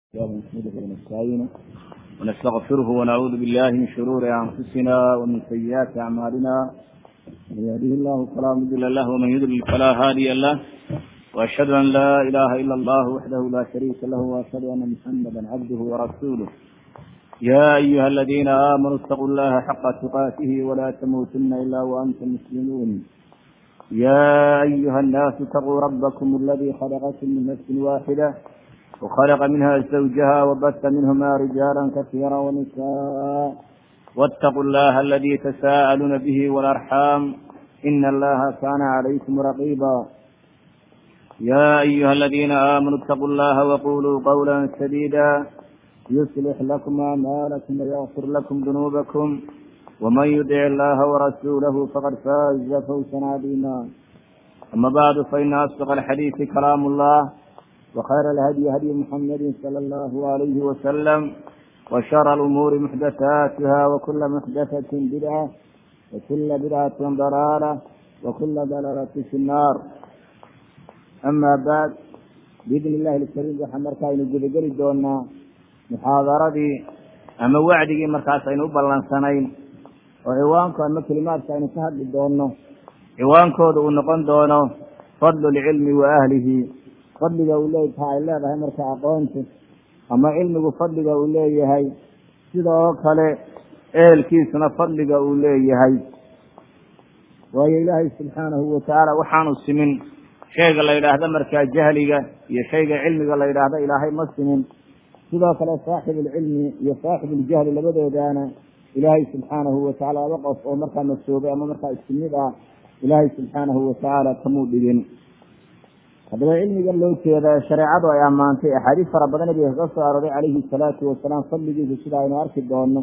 نحمده ونستعينه ونستغفره ونعوذ بالله من شرور أنفسنا ومن سيئات أعمالنا من يهده الله فلا مضل له ومن يضلل فلا هادي له وأشهد أن لا إله إلا الله وحده لا شريك له وأشهد أن محمدا عبده ورسوله يا أيها الذين آمنوا اتقوا الله حق تقاته ولا تموتن إلا وأنتم مسلمون يا أيها الناس اتقوا ربكم الذي خلقكم من نفس واحدة وخلق منها زوجها وبث منهما رجالا كثيرا ونساء واتقوا الله الذي تساءلون به والأرحام إن الله كان عليكم رقيبا يا أيها الذين آمنوا اتقوا الله وقولوا قولا سديدا يصلح لكم أعمالكم ويغفر لكم ذنوبكم ومن يطع الله ورسوله فقد فاز فوزا عظيما أما بعد فإن أصدق الحديث كلام الله وخير الهدي هدي محمد صلى الله عليه وسلم وشر الأمور محدثاتها وكل محدثة بدعة وكل بدعة ضلالة وكل ضلالة في النار أما بعد بإذن الله الكريم waxaan marka aynu gudageli doonaa muxaadaradii ama wacdigii markaas aynu u ballansanayn oo ciwaanku ama kelimaadka aynu ka hadli doono ciwaankooda uu noqon doono fadlu lcilmi wa ahlihi fadliga uu leeyahay ay leedahay marka aqoontu ama cilmigu fadliga uu leeyahay sidoo kale ehelkiisuna fadliga uu leeyahay waayo ilaahay subxaanahu watacaala waxaanu simin shayga la yidhaahdo markaa jahliga iyo shayga cilmiga la yidhaahdo ilaahay ma simin sidoo kale saaxibu lcilmi iyo saaxibu ljahli labadoodaana ilaahay subxaanahu watacaala laba qof oo markaa masoobay ama markaa isku mid ah ilaahay subxaanahu watacaala kamuu dhigin haddaba cilmigan loo jeeda shareecadu ay ammaantay axaadiis fara badan nabiga kaga soo arooray calayhi salaatu wasalaam fadligiisa sida aynu arki doono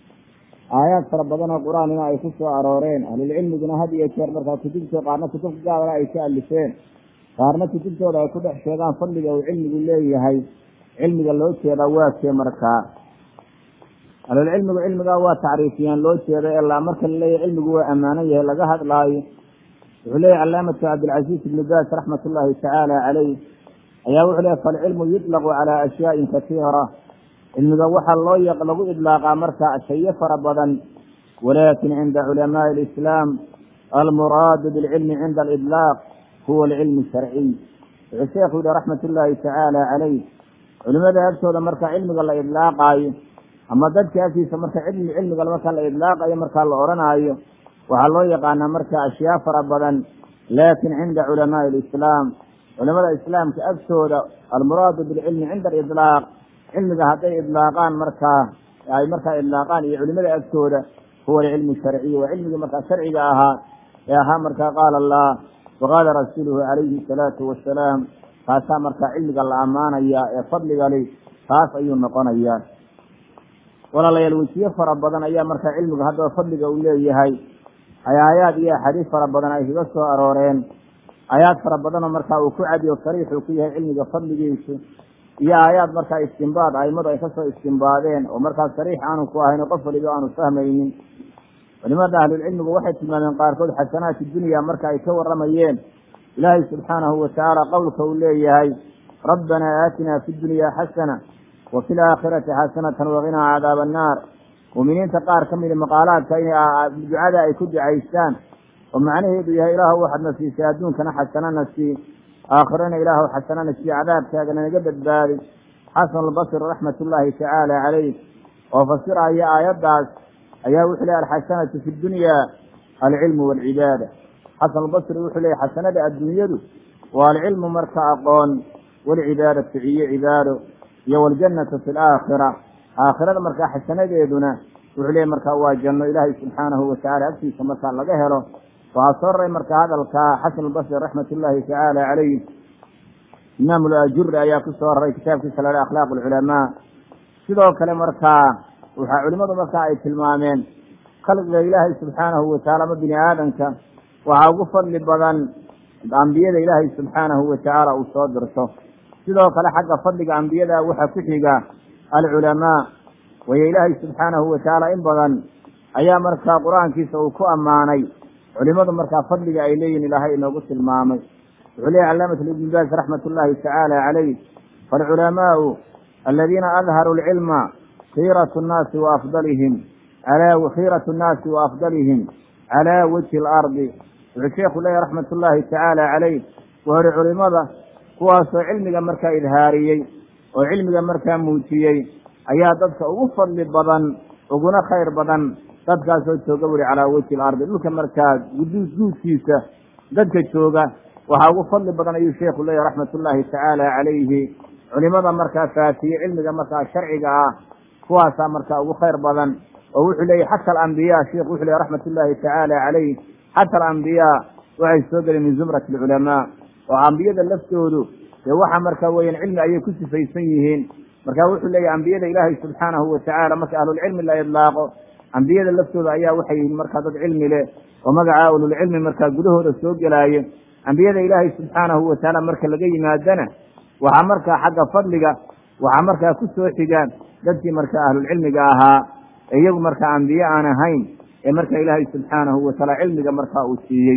aayaad fara badan oo qur-aanina ay ku soo arooreen ahlulcilmiguna had iyo jeer markaa kutubto qaarna kutubka gaadana ay ka alifeen qaarna kutubtooda ay ku dhex sheegaan fadliga uu cilmigu leeyahay cilmiga loo jeedaa waa kee markaa ahlulcilmigu cilmigaa waa tacriifiyaan loo jeeda ilaa marka laleeyahay cilmigu waa ammaanan yahay laga hadlaayo wuxuu leeyahy calaamatu cabdilcaziiz ibnu baas raxmat ullaahi tacaala caleyh ayaa wuxuu leeyahy falcilmu yutlaqu calaa ashyaain kasiira cilmiga waxaa loo lagu idlaaqaa marka shayo fara badan walakin cinda culamaai alislaam almuraadu bilcilmi cinda alidlaaq huwa alcilmu sharciy wuxuu sheekhu yihi raxmat ullaahi tacaala caleyh culimada agtooda marka cilmiga la idlaaqaayo ama dadka agtiisa marka cilmi cilmiga marka la idlaaqayo markaa la odhanaayo waxaa loo yaqaanaa marka ashyaa fara badan lakin cinda culamaai alislaam culamada islaamka agtooda almuraadu bilcilmi cinda alidlaaq cilmiga hadday idlaaqaan markaa ay markaa idlaaqaan iyo culimada agtooda huwa alcilmu sharciy waa cilmigii markaa sharciga ahaa ee ahaa markaa qaala allah waqaala rasuuluhu calayhi salaatu wasalaam kaasaa markaa cilmiga la ammaanaya ee fadligali taas ayuu noqonayaa walaalayaal wejiyo fara badan ayaa markaa cilmiga haddaba fadliga uu leeyahay ay aayaad iyo axaadiis fara badan ay kaga soo arooreen aayaad fara badanoo markaa uu ku cadiyo sariixuu ku yahay cilmiga fadligiisu iyo aayaad markaa istimbaad aimadu ay kasoo istimbaadeen oo markaa sariix aanu ku ahayn oo qof waliba aanu fahmaynin culimada ahlulcilmigu waxay tilmaameen qaarkood xasanaati dunya marka ay ka waramayeen ilaahay subxaanahu watacaala qowlka uu leeyahay rabbanaa aatinaa fi dunya xasana wa fi laakhirati xasanatan waqinaa cadaaba annaar muuminiinta qaar ka mida maqaalaadka in ducada ay ku ducaystaan oo macnaheedu yahay ilaahu waxaadna siisay adduunkana xasanana sii aakhirana ilaahu xasanana sii cadaabkaagana naga badbaadi xasan albasri raxmat ullaahi tacaala caleyh oo fasiraya aayaddaas ayaa wuxuu leey alxasanatu fi dunya alcilmu waalcibaada xasan albasri wuxuu leeyay xasanada adduunyadu waa alcilmu marka aqoon waalcibaadatu iyo cibaado iyo waljannatu fi laakhira aakhirada markaa xasanadeeduna wuxuu leeyay markaa waa janno ilaahay subxaanahu watacala agtiisa markaa laga helo waxaa soo raray marka hadalka xasan albasri raxmat ullaahi tacaala caleyh imaam lajuri ayaa ku soo raray kitaabkiisa la akhlaaq alculamaa sidoo kale markaa waxaa culimadu markaa ay tilmaameen khalqiga ilaahay subxaanahu watacaala ama bini aadamka waxaa ugu fadli badan ambiyada ilaahay subxaanahu watacaala uu soo dirto sidoo kale xagga fadliga ambiyada waxaa ku xiga alculamaa wayo ilaahay subxaanahu watacaala in badan ayaa markaa qur-aankiisa uu ku ammaanay culimadu markaa fadliga ay leeyihin ilaahay inoogu tilmaamay wuxuu leeyahy calaamat ibn baas raxmat ullaahi tacaala caleyh falculamaau aladiina adharuu lcilma khiiratu nnaasi wa afdalihim alaa khiiratu nnaasi wa afdalihim calaa wajhi alardi wuxuu sheekhu leeyahy raxmat ullaahi tacaala calayh wuxuuhi culimada kuwaasoo cilmiga markaa idhaariyey oo cilmiga markaa muujiyey ayaa dadka ugu fadli badan uguna khayr badan dadkaasoo jooga buri calaa wajhi alardi dhulka markaa guduud guudkiisa dadka jooga waxaa ugu fadli badan ayuu sheekhu leeyahy raxmat ullaahi tacaala calayhi culimada markaa faafiye cilmiga markaa sharciga ah kuwaasaa markaa ugu khayr badan oo wuxuu leeyahy xata alambiya sheikhu wuxuu leeyahy raxmat ullaahi tacaala calayh xata alambiyaa waxay soo gelen min zumrati alculamaa oo ambiyada laftoodu dee waxa marka weeyaan cilmi ayay ku sifaysan yihiin marka wuxuu leeyahy ambiyada ilaahay subxaanahu watacaala marka ahlulcilmi la idlaaqo ambiyada laftooda ayaa waxay yihiin markaa dad cilmi leh oo magaca ahlulcilmi markaa gudahooda soo gelaayo ambiyada ilaahay subxaanahu watacaala marka laga yimaadana waxaa markaa xagga fadliga waxaa markaa ku soo xiga dadkii markaa ahlulcilmiga ahaa ee iyagu markaa ambiye aan ahayn ee marka ilaahay subxaanahu watacaala cilmiga markaa uu siiyey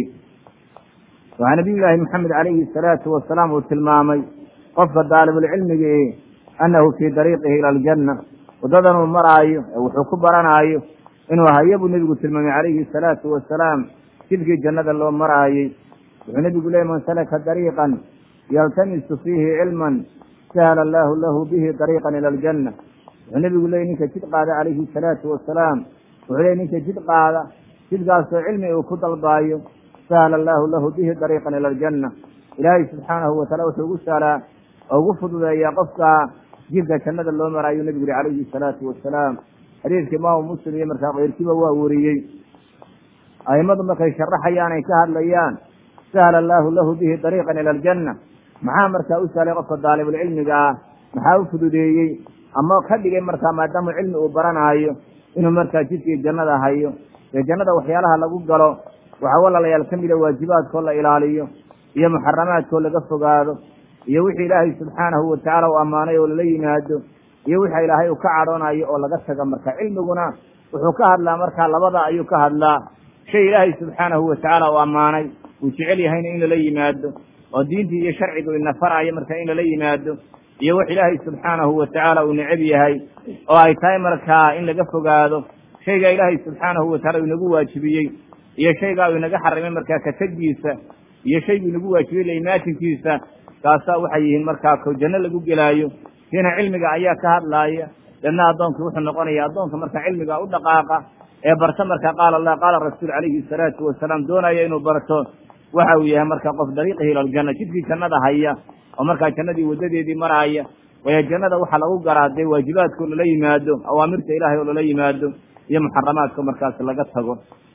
waxaa nabiy llaahi maxamed calayhi salaatu wasalaam uu tilmaamay qofka daalibulcilmiga e annahu fii dariiqihi ila aljanna waddadan uu maraayo ee wuxuu ku baranaayo inuu hayo buu nebigu tilmaamay calayhi salaatu wasalaam jidkii jannada loo maraayey wuxuu nebigu leeyay man salaka dariiqan yaltamisu fiihi cilman sahla allaahu lahu bihi dariiqan ila aljanna wuxuu nebigu leeyay ninka jid qaada calayhi salaatu wasalaam wuxuu leeyay ninka jid qaada jidkaasoo cilmi uu ku dalbaayo sahla allaahu lahu bihi dariiqan ila aljanna ilaahay subxaanahu wataala wuxuu ugu sahlaa oo ugu fududeeyaa qofka jidka jannada loo maraayo nebigu yihi calayhi salaatu wasalaam xadiidka imaamu muslim iyo markaa keyrkiiba waa weriyey aimadu markay sharaxayaan ay ka hadlayaan sahla allaahu lahu bihi dariiqan ila aljanna maxaa markaa u sahlay qofka daalibulcilmiga ah maxaa u fududeeyey ama ka dhigay markaa maadaama cilmi uu baranaayo inuu markaa jidkii jannada hayo dee jannada waxyaalaha lagu galo waxaa walaalayaal ka mida waajibaadkoo la ilaaliyo iyo muxaramaadkoo laga fogaado iyo wixii ilaahay subxaanahu watacaala uu ammaanay oo lala yimaado iyo wixii ilaahay uu ka cadhoonayo oo laga taga marka cilmiguna wuxuu ka hadlaa markaa labada ayuu ka hadlaa shay ilaahay subxaanahu watacaala uu ammaanay uu jecel yahayna in lala yimaado oo diintii iyo sharcigu ina faraayo marka in lala yimaado iyo wax ilaahay subxaanahu watacaala uu necab yahay oo ay tahay markaa in laga fogaado shaygaa ilaahay subxaanahu wataala uu inagu waajibiyey iyo shaygaa uu inaga xarimay markaa kategiisa iyo shayguu inagu waajibiyey laimaatinkiisa kaasaa waxay yihiin markaa ko janno lagu gelaayo kiina cilmiga ayaa ka hadlaaya dadna addoonkii wuxuu noqonaya addoonka marka cilmiga u dhaqaaqa ee barta marka qaala allah qaala rasuul calayhi salaatu wasalaam doonaya inuu barto waxa uu yahay marka qof dariiqihi ila aljanna jidkii jannada haya oo markaa jannadii wadadeedii maraaya waayo jannada waxaa lagu garaa dee waajibaadkao lala yimaado awaamirta ilaahay oo lala yimaado iyo muxaramaadka markaas laga tago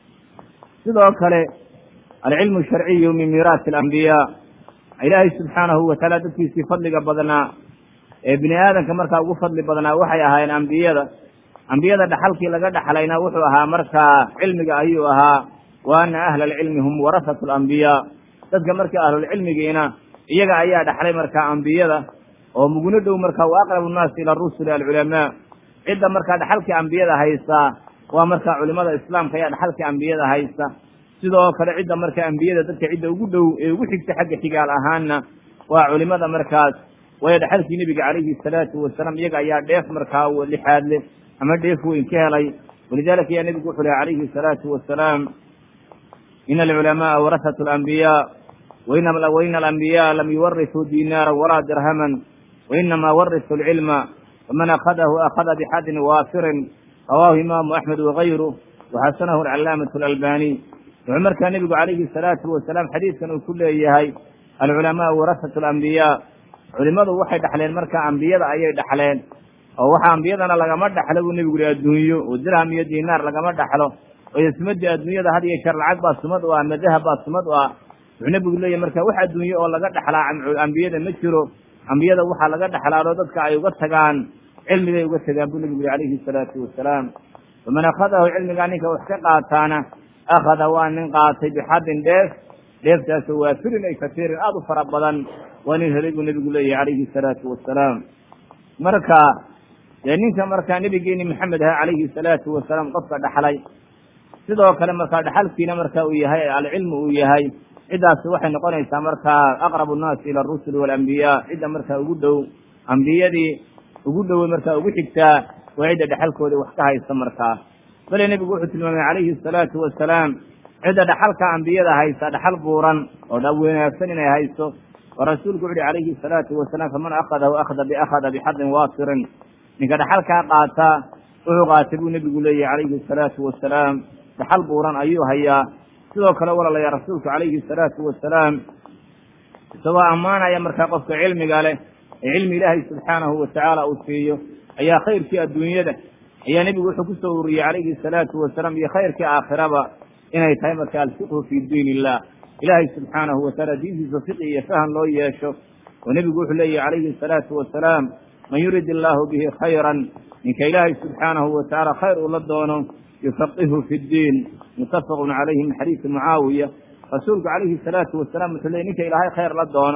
sidoo kale alcilmu sharciyu min miiraasi alambiyaa ilaahay subxaanahu watacaala dadkiisii fadliga badnaa ee bini aadamka markaa ugu fadli badnaa waxay ahaayeen ambiyada ambiyada dhaxalkii laga dhaxlayna wuxuu ahaa markaa cilmiga ayuu ahaa wa ana ahla alcilmi hum warasatu alambiyaa dadka marka ahlulcilmigiina iyaga ayaa dhaxlay markaa ambiyada oo muguna dhow marka wa aqrabu nnaasi ila rusuli alculamaa cidda markaa dhaxalkii ambiyada haysaa waa markaa culimada islaamka ayaa dhaxalkii ambiyada haysta sidoo kale cidda marka ambiyada dadka cidda ugu dhow ee ugu xigta xagga xigaal ahaana waa culimada markaas waayo dhaxalkii nebiga calayhi salaatu wasalaam iyaga ayaa dheef markaa lixaad leh ama dheef weyn ka helay walidalika ayaa nebigu wuxuu lehy calayhi salaatu wasalaam ina alculamaaa warasatu alambiyaa waina alambiyaa lam yuwarisuu dinaara walaa dirhaman wainama warisu alcilma faman akhadahu akhada bixadin waafirin rawaahu imaamu axmed wagayru waxasanahu alcalaamatu alalbaniy wuxuu markaa nebigu calayhi salaatu wasalaam xadiidkan uu ku leeyahay alculamaau warasatu alambiyaa culimadu waxay dhaxleen markaa ambiyada ayay dhaxleen oo waxa ambiyadana lagama dhaxlo buu nebigu yihi adduunyo oo dirham iyo dinaar lagama dhaxlo oo sumadii adduunyada had iyo jeer lacag baa sumad u ah ama dahab baa sumad u ah wuxuu nebigu leeyahy marka wax adduunye oo laga dhaxlaa ambiyada ma jiro ambiyada waxaa laga dhaxlaado dadka ay uga tagaan cilmigay uga tagaan buu nebigu yihi calayhi salaatu wasalaam faman akhadahu cilmigaa ninka wax ka qaataana akhada waa nin qaatay bixadin dheef dheeftaasoo waafirin ay kasiirin aada u fara badan waa nin helay buu nebigu leeyahy calayhi salaatu wasalaam marka dee ninka markaa nebigeeni maxamed aha calayhi salaatu wasalaam qofka dhaxlay sidoo kale markaa dhaxalkiina marka uu yahay alcilmu uu yahay ciddaasi waxay noqonaysaa markaa aqrabu nnaasi ila arusuli waalambiyaa cidda markaa ugu dhow ambiyadii ugu dhowey markaa ugu xigtaa waa cidda dhexalkooda wax ka haysta markaa bale nebigu wuxuu tilmaamay calayhi asalaatu wasalaam cidda dhaxalka ambiyada haysa dhaxal buuran oo dha wanaagsan inay hayso oo rasuulku wuxu uhi calayhi salaatu wasalaam faman akhadahu akhada biakhada bixadin waasirin ninka dhaxalkaa qaata wuxuu qaatay buu nebigu leeyahy calayhi asalaatu wasalaam dhaxal buuran ayuu hayaa sidoo kale walaalayaa rasuulku calayhi asalaatu wasalaam isagoo ammaanaya markaa qofka cilmiga leh ee cilmi ilaahay subxaanahu watacaala uu siiyo ayaa khayrkii adduunyada ayaa nebigu wuxuu ku soo ururiyey calayhi asalaatu wasalaam iyo khayrkii aakhiraba inay tahay marka alfiqhu fi diin illah ilaahay subxaanahu watacaala diintiisa fiqi iyo fahan loo yeesho oo nebigu wuxuu leeyahy calayhi asalaatu wasalaam man yurid illaahu bihi khayran ninka ilaahay subxaanahu watacaala khayr uu la doono yufaqihu fi ddiin muttafaqun calayhi min xadiisi mucaawiya rasuulku calayhi salaatu wasalaam wuxuu leeyay ninka ilaahay khayr la doono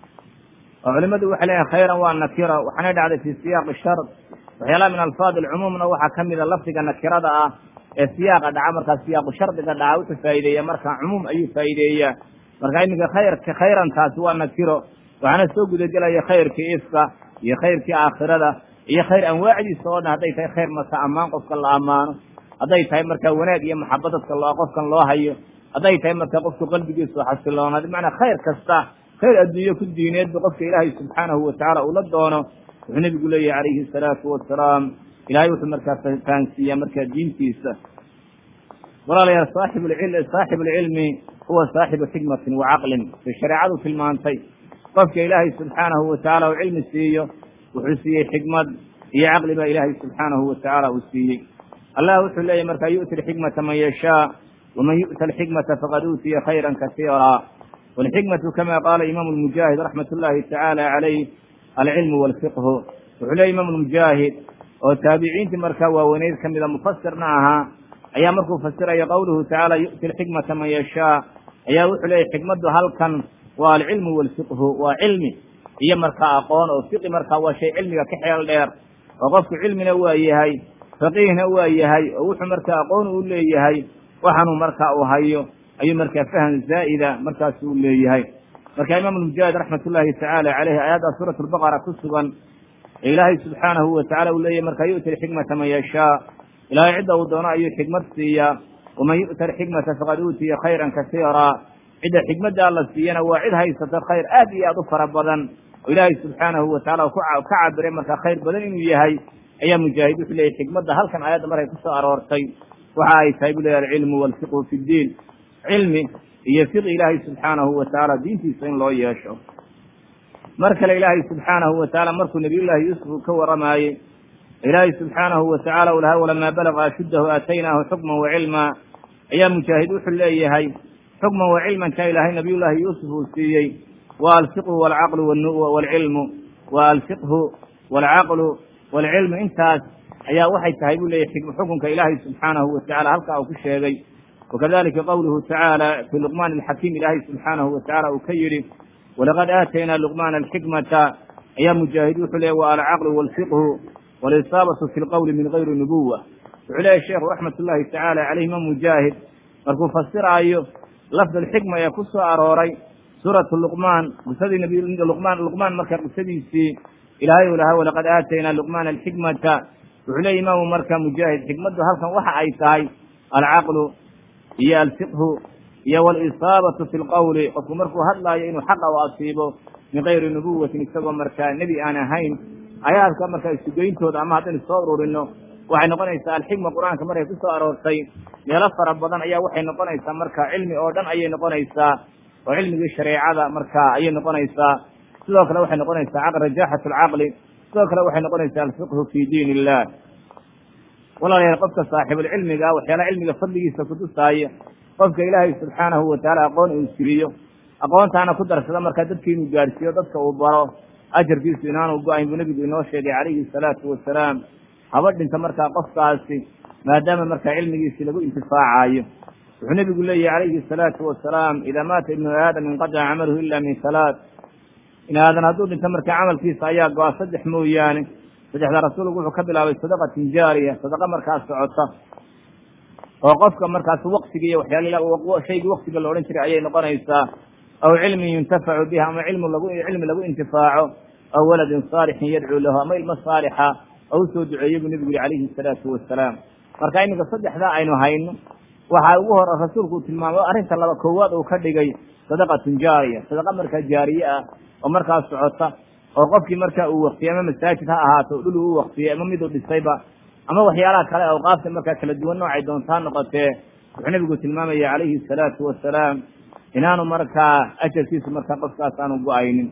oo culimadu waxay leeyahay khayran waa nakira waxaanay dhacday fi siyaaqi shard waxyaalaha min alfaad alcumuumna waxaa ka mida lafdiga nakirada ah ee siyaaqa dhaca markaa siyaaqu shardiga dhaca wuxuu faa'ideeya marka cumuum ayuu faa'ideeyaa marka iminka khayrka khayrantaasi waa nakiro waxaana soo gudagelaya khayrkii ifka iyo khayrkii aakhirada iyo khayr anwaacdiisa oo dhan hadday tahay khayr marka ammaan qofka la ammaano hadday tahay marka wanaag iyo maxaba dadka loo qofkan loo hayo hadday tahay marka qofku qalbigiisu xasiloonaad bimacnaa khayr kasta khayr adduunye ku diineedba qofka ilaahay subxaanahu watacaala ula doono wuxuu nebigu leeyahy calayhi asalaatu wasalaam ilahay wuxuu markaa fahansiiyaa markaa diintiisa walaalayaal saaxib saaxibu lcilmi huwa saaxibu xikmatin wa caqlin bay shareecadu tilmaantay qofka ilaahay subxaanahu watacaala uu cilmi siiyo wuxuu siiyey xikmad iyo caqli baa ilaahay subxaanahu watacaala uu siiyey allah wuxuu leeyahy markaa yu'ti alxikmata man yashaa waman yu'ta alxikmata faqad uutiya khayra kasiira walxikmatu kama qaala imaamu lmujaahid raxmat ullahi tacaala calayh alcilmu walfiqhu wuxuu leeyay imaamu lmujaahid oo taabiciintii markaa waaweyneyd ka mida mufasirna ahaa ayaa markuu fasiraya qowluhu tacaala yu'ti alxikmata man yashaa ayaa wuxuu leeyahy xikmaddu halkan waa alcilmu walfiqhu waa cilmi iyo markaa aqoon oo fiqi markaa waa shay cilmiga ka xeel dheer oo qofku cilmina waa yahay faqiihna waa yahay oo wuxuu markaa aqoon u leeyahay waxaanuu markaa uu hayo ayuu markaa faham zaa'ida markaasu u leeyahay marka imaamu lmujaahid raxmat ullaahi tacaala caleyhi aayadda suurat lbaqara ku sugan ee ilaahay subxaanahu watacala uu leeyahy markaa yu'ti alxikmata man yashaa ilaahay cidda uu doono ayuu xikmad siiyaa waman yu'ta alxikmata faqad uutiya khayran kasiira cidda xikmaddaa la siiyana waa cid haysata khayr aad iyo aad u fara badan oo ilaahay subxaanahu watacala ka cabiray markaa khayr badan inuu yahay ayaa mujaahid wuxuu leeyahy xikmadda halkan aayadda markay kusoo aroortay waxa ay tahay bu leeyahy alcilmu walfiqhu fi ddiin cilmi iyo fiqi ilaahay subxaanahu watacaala diintiisa in loo yeesho mar kale ilaahay subxaanahu watacaala markuu nabiyullaahi yuusuf ka waramaayey ilaahay subxaanahu watacaala u lahaa walamaa balaga ashuddahu aataynaahu xukman wa cilmaa ayaa mujaahid wuxuu leeyahay xukman wa cilmanka ilaahay nabiyullaahi yuusuf uu siiyey wa alfiqhu walcaqlu waalcilmu wa alfiqhu waalcaqlu waalcilmu intaas ayaa waxay tahay buu leeyahy xukunka ilaahay subxaanahu watacala halkaa uu ku sheegay wakadalika qowluhu tacaala fi luqmaan alxakiim ilaahay subxaanahu watacala uu ka yidhi walaqad aataynaa luqmaana alxikmata ayaa mujaahid wuxuu leeyahy wa alcaqlu waalfiqhu walisaabatu fi lqowli min gayri nubuwa wuxuu leeyahy sheekhu raxmat ullahi tacaala caleyh imaam mujaahid markuu fasiraayo lafd alxikma ee ku soo arooray suuratu luqmaan qisadii nabiy luqmaan luqmaan marka qisadiisii ilaahay uu lahaa walaqad aataynaa luqmaana alxikmata wuxuu leeyahy imaamu marka mujaahid xikmaddu halkan waxa ay tahay alcaqlu iyo alfiqhu iyo walisaabatu fi lqowli qofku markuu hadlaayo inuu xaqa u asiibo min gayri nubuwatin isagoo markaa nebi aan ahayn ayaadka markaa isugeyntooda ama haddaynu soo ururino waxay noqonaysaa alxikma qur-aanka markay ku soo aroortay meelo fara badan ayaa waxay noqonaysaa marka cilmi oo dhan ayay noqonaysaa oo cilmigii shareecada markaa ayay noqonaysaa sidoo kale waxay noqonaysaa rajaxat alcaqli sidoo kale waxay noqonaysaa alfiqhu fi diin illah walaalayaal qofka saaxibulcilmiga waxyaalaha cilmiga fadligiisa kutusaaya qofka ilaahay subxaanahu watacaala aqoon uu siriyo aqoontaana ku darsada markaa dadka inuu gaadhsiiyo dadka uu baro ajarkiisu inaanu go-ayn buu nebigu inoo sheegay calayhi salaatu wasalaam haba dhinta markaa qofkaasi maadaama markaa cilmigiisi lagu intifaacayo wuxuu nebigu leeyahy calayhi salaatu wasalaam idaa maata ibnu aadam inqadaca camaluhu ila min salaat in aadan hadduu dhinto markaa camalkiisa ayaa go-a saddex mooyaane saddexda rasuulku wuxuu ka bilaabay sadaqatin jaariya sadaqa markaas socota oo qofka markaas waqtiga iyo waxyaal shaygii waqtiga la odhan jiray ayay noqonaysaa aw cilmin yuntafacu biha ama cilmu lagu cilmi lagu intifaaco aw waladin saalixin yadcuu lahu ama ilmo saalixa oo usoo duceeyey buu nebigu yihi calayhi salaatu wasalaam marka iminka saddexdaa aynu hayno waxaa ugu hor rasuulku uu tilmaamay arrinta laba koowaad uu ka dhigay sadaqatun jaariya sadaqa markaa jaariye ah oo markaa socota oo qofkii marka uu waktiyey ama masaajid ha ahaato dhul uu waktiyey ama miduu dhisayba ama waxyaalaha kale awqaafta markaa kala duwan noocay doontaa noqotee wuxuu nebigu tilmaamaya calayhi salaatu wasalaam inaanu markaa ajarkiisu markaa qofkaas aanu go-aynin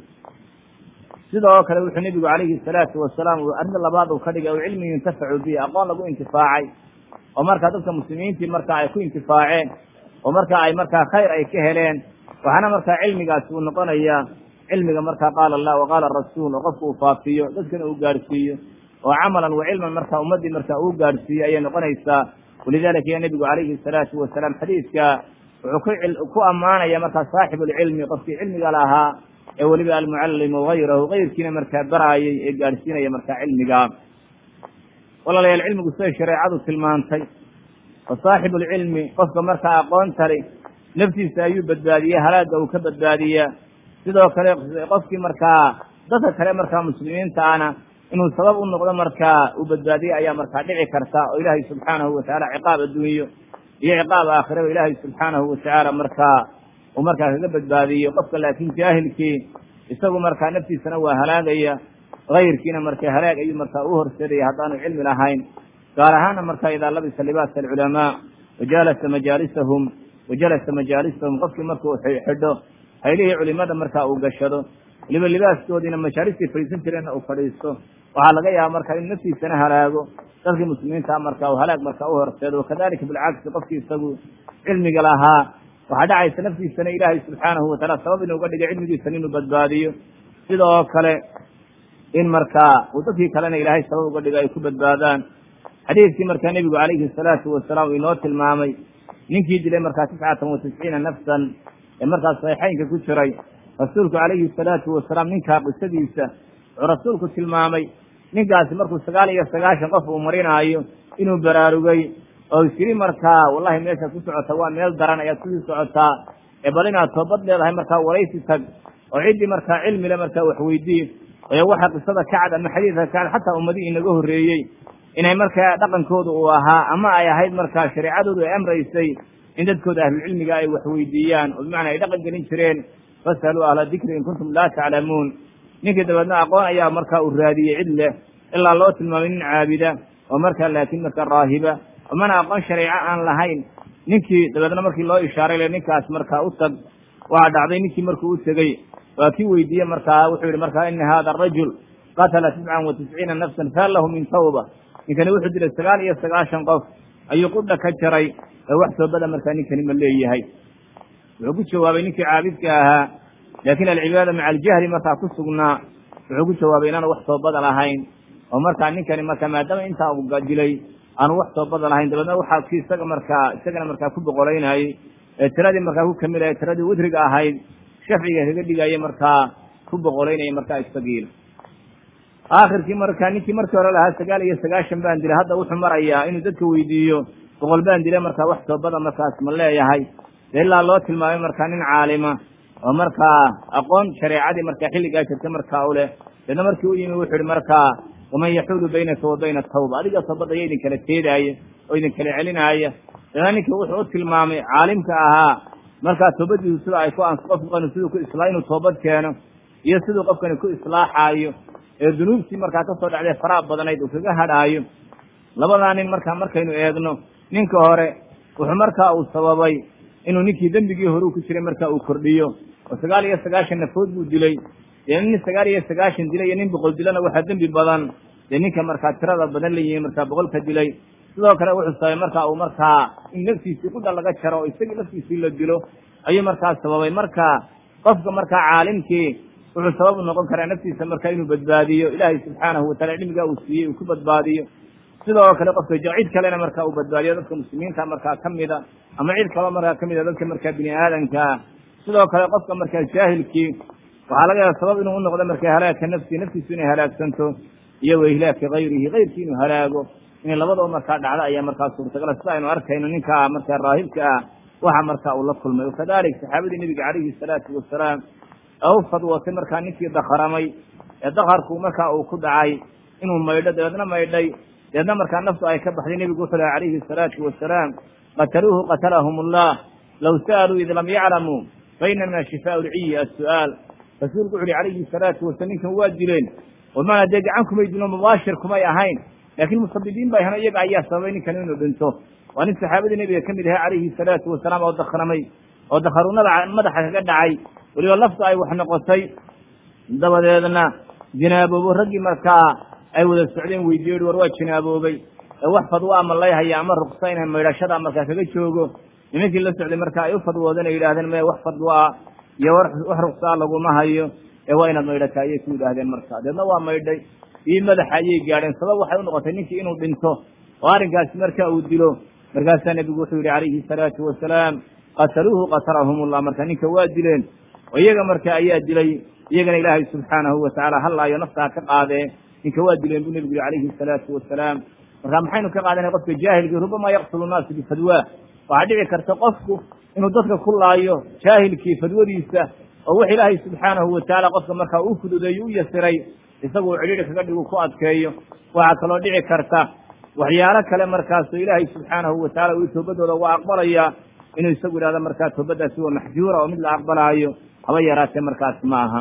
sidoo kale wuxuu nebigu calayhi salaatu wasalaam arrinta labaad uu ka dhigay o cilmi yuntafacu bihi aqoon lagu intifaacay oo markaa dadka muslimiintii markaa ay ku intifaaceen oo markaa ay markaa khayr ay ka heleen waxaana markaa cilmigaasi uu noqonayaa cilmiga markaa qaala allah wa qaala rasuul oo qofku uu faafiyo dadkana uu gaadhsiiyo oo camalan wa cilman markaa ummaddii markaa uu gaadhsiiyo ayay noqonaysaa walidalika ya nebigu calayhi salaatu wasalaam xadiidka wuxuu ku ammaanaya markaa saaxibu lcilmi qofkii cilmiga lahaa ee weliba almucallimu hayrahu kayrkiina markaa baraayay ee gaadhsiinaya markaa cilmiga walaalayaal cilmigu siday shareecadu tilmaantay wa saaxibu lcilmi qofka markaa aqoontali naftiisa ayuu badbaadiya halaagga uu ka badbaadiyaa sidoo kale qofkii markaa dadka kale markaa muslimiinta ana inuu sabab u noqdo markaa uu badbaadiye ayaa markaa dhici karta oo ilaahay subxaanahu watacaala ciqaab adduunyo iyo ciqaab aakhiraba ilaahay subxaanahu watacaala markaa uu markaa kaga badbaadiyo qofka laakiin jaahilkii isagu markaa naftiisana waa halaagaya kayrkiina marka halaag ayuu markaa u horseedaya haddaanu cilmi lahayn gaar ahaana markaa idaa labisa libaasa alculamaa wajalasa majaalisahum wajalasa majaalisahum qofkii markuu xidho haylihii culimada markaa uu gashado waliba libaaskoodiina majaalistii fadhiisan jireenna uu fadhiisto waxaa laga yaaba markaa inuu naftiisana halaago dadkii muslimiinta markaa uu halaag markaa u horseedo wakadalika bilcagsi qofkii isagu cilmiga lahaa waxaa dhacaysa naftiisana ilaahay subxaanahu wataala sabab inuu uga dhigay cilmigiisana inuu badbaadiyo sidoo kale in markaa uu dadkii kalena ilaahay sabab uga dhigo ay ku badbaadaan xadiidkii markaa nebigu calayhi salaatu wasalaam uu inoo tilmaamay ninkii dilay markaa tiscatan wa tisciina nafsan ee markaas saxiixeynka ku jiray rasuulku calayhi salaatu wasalaam ninkaa qisadiisa wuxuu rasuulku tilmaamay ninkaasi markuu sagaal iyo sagaashan qof uu marinaayo inuu baraarugay oo isyiri markaa wallahi meeshaad ku socota waa meel daran ayaad kusii socotaa ee bal inaad toobad leedahay markaa waraysi tag oo ciddii markaa cilmile markaa waxweydii ee waxa qisada kacad ama xadiidka kacad xataa ummadihii inaga horreeyey inay markaa dhaqankooda uu ahaa ama ay ahayd markaa shareecadoodu ay amraysay in dadkooda ahlulcilmiga ay waxweydiiyaan oo bimacnaa ay dhaqan gelin jireen fasaluu ahla dikri in kuntum laa taclamuun ninkii dabeedna aqoon ayaa markaa uu raadiyey cid leh ilaa loo tilmaamay nin caabida oo markaa laakiin markaa raahiba oo mana aqoon shareeco aan lahayn ninkii dabeedna markii loo ishaaray le ninkaas markaa u tag waxaa dhacday ninkii markuu u tegey waa kii weydiiyey markaa wuxuu yihi markaa ina hada arajul qatala tiscan wa tisciina nafsan fahal lahu min tawba ninkani wuxuu dilay sagaal iyo sagaashan qof ayuu qudha ka jaray ee wax toobada markaa ninkani ma leeyahay wuxuu ku jawaabay ninkii caabidka ahaa laakiin alcibaada maca aljahli markaa ku sugnaa wuxuu ku jawaabay inaanu wax toobada lahayn oo markaa ninkani marka maadaama intaa uu dilay aanu wax toobada lahayn dabeedna waxaa ki isaga markaa isagana markaa ku boqolaynayey ee tiradii markaa ku kamidaya tiradii widriga ahayd shafciga kaga dhigaya markaa ku boqolaynaya markaa isagiil aakhirkii markaa ninkii markii hore lahaa sagaal iyo sagaashan baan dilay hadda wuxuu marayaa inuu dadka weydiiyo boqol baan dilay markaa wax toobada markaas ma leeyahay de ilaa loo tilmaamay markaa nin caalima oo markaa aqoon shareecadii markaa xilligaa jirta markaa u leh deedna markii u yimi wuxuu ihi markaa waman yaxuulu baynaka wa bayna tawba adiga toobadda ya idin kala teedaaya oo idin kala celinaaya deedna ninkii wuxuu u tilmaamay caalimka ahaa markaa toobadiisu sida ay ku ans qofkani siduu ku isla inuu toobad keeno iyo siduu qofkani ku islaaxaayo ee dunuubtii markaa kasoo dhacday faraha badanayd uu kaga hadhaayo labadaa nin markaa markaynu eegno ninka hore wuxuu markaa uu sababay inuu ninkii dembigii hore u ku jiray markaa uu kordhiyo oo sagaal iyo sagaashan nafood buu dilay dee nin sagaal iyo sagaashan dilay iyo nin boqol dilana waxaa dembi badan dee ninka markaa tirada badan la yihi markaa boqolka dilay sidoo kale wuxuu sababay markaa uu markaa in naftiisii qudha laga jaro oo isagii laftiisii la dilo ayuu markaa sababay marka qofka markaa caalimkii wuxuu sabab u noqon karaa naftiisa markaa inuu badbaadiyo ilaahay subxaanahu wataala cilmigaa uu siiyey uu ku badbaadiyo sidoo kale qofka cid kalena markaa uu badbaadiyo dadka muslimiinta markaa kamida ama cid kaloo markaa kamida dadka markaa bini aadamkaa sidoo kale qofka markaa jaahilkii waxaa laga yaaba sabab inuu unoqdo markaa halaagka nafsi naftiisu inay halaagsanto iyo wa ihlaaki kayrihi kayrkii inuu halaago inay labadaba markaa dhacdo ayaa markaa suurtagala sida aynu arkayno ninkaa markaa raahibka ah waxa markaa uu la kulmay wakadalik saxaabadii nebiga calayhi salaatu wasalaam u fadwootay markaa ninkii dakharamay ee dakarku markaa uu ku dhacay inuu maydho dabeedna maydhay dabeedna markaa naftu ay ka baxday nebigu wuxuu laha calayhi asalaatu wasalaam qataluuhu qatalahum allah low sa'aluu id lam yaclamuu fa inama shifaa lciyi as-su'aal rasuulku wuxu uhi calayhi salaatu wasalam ninkan waa dileen oo maana dee gacan kumay dilno mubaashir kumay ahayn laakiin musabibiin ba ahno iyaga ayaa sababay ninkan inuu dhinto waa nin saxaabadii nebiga ka mid ahaa calayhi salaatu wasalaam oo dakramay oo dakaruunada madaxa kaga dhacay weliba lafta ay wax noqotay dabadeedna jinaaboobo raggii markaa ay wada socdeen weydiiye war waa jinaaboobay ee wax fadwa ama layhaya ama ruksa inay maydhashada markaa kaga joogo nimankii la socday marka ay u fadwoodeen ay yidhahdeen maya wax fadwaa iyo wax ruksaa laguma hayo ee waa inaad maydhataa ayay ku yidhaahdeen marka deedna waa maydhay iyo madaxa ayay gaadheen sabab waxay unoqotay ninkii inuu dhinto oo arrinkaasi marka uu dilo markaasaa nebigu wuxuu yihi calayhi salaatu wasalaam qataluuhu qatalahum ullah marka ninka waa dileen oo iyaga marka ayaa dilay iyagana ilaahay subxaanahu watacaala hallaayo naftaa ka qaadee ninka waa dileen buu nebigu yihi calayhi salaatu wasalaam marka maxaynu ka qaadanay qofka jaahilkii rubama yaqtulu naasu bifadwaa waxaa dhici karta qofku inuu dadka ku laayo jaahilkii fadwadiisa oo wax ilaahay subxaanahu watacaala qofka markaa uu fududeeyo u yasiray isagu uu cidhiidhi kaga dhigu ku adkeeyo waxaa kaloo dhici karta waxyaalo kale markaasoo ilaahay subxaanahu watacaala uu toobadooda waa aqbalayaa inuu isagu yidhahdo markaa toobadaasi waa maxjuura oo mid la aqbalaayo haba yaraatee markaas ma aha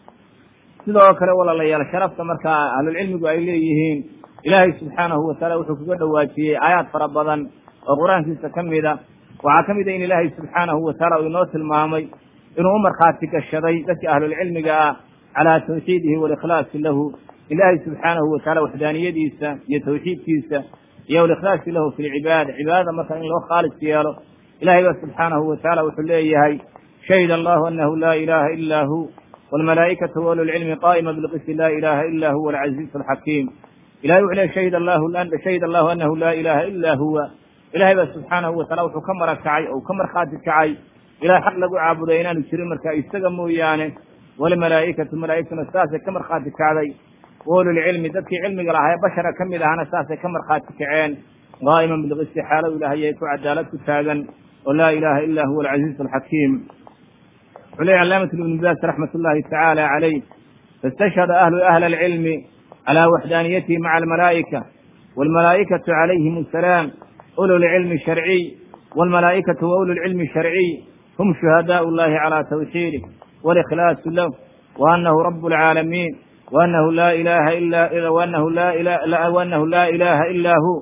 sidoo kale walaalayaal sharafta markaa ahlulcilmigu ay leeyihiin ilaahay subxaanahu wataala wuxuu kaga dhawaajiyey aayaad fara badan oo qur-aankiisa ka mida waxaa ka mid a in ilaahay subxaanahu wataala uu inoo tilmaamay inuu u markhaati gashaday dadka ahlulcilmiga ah calaa tawxiidihi walikhlaasi lahu ilaahay subxaanahu wataala waxdaaniyadiisa iyo tawxiidkiisa iyo walikhlaasi lahu fi lcibaada cibaadada marka in loo khaalis yeelo ilahay ba subxaanahu wataala wuxuu leeyahay shahida allahu anahu laa ilaha ila hu wlmalaa'ikatu waululcilmi qaa'ima bilqisti laa ilaha ila huwa alcaziizu alxakiim ilahay wuxuu leeyahy shahida allahu shahida allahu anahu laa ilaha ila huwa ilahay ba subxaanahu wataala wuxuu ka mara kacay oo ka markhaati kacay ilahay xaq lagu caabuday inaanu jirin markaa isaga mooyaane walmalaa'ikatu malaa'igtuna saasay ka markhaati kacday waululcilmi dadkii cilmiga lahaa ee bashara ka mid ahana saasay ka markhaati kaceen qaa'iman bilqisti xaalow ilahay ay ku cadaalad ku taagan oo laa ilaha ila huwa alcaziizu alxakiim wuxuu leeyahy calaamat ibnu baas raxmat ullahi tacaala calayh faistashhada ahlu ahla alcilmi calaa waxdaaniyatihi maca almalaa'ika waalmalaa'ikatu calayhim asalaam ulu lcilmi sharciy waalmalaa'ikatu wa ulu lcilmi sharciy hum shuhadaau llahi calaa tawxiidih walikhlaasu lah waanahu rabu alcaalamiin waanahu laa ilaha ila waanahu laa waanahu laa ilaha ila hu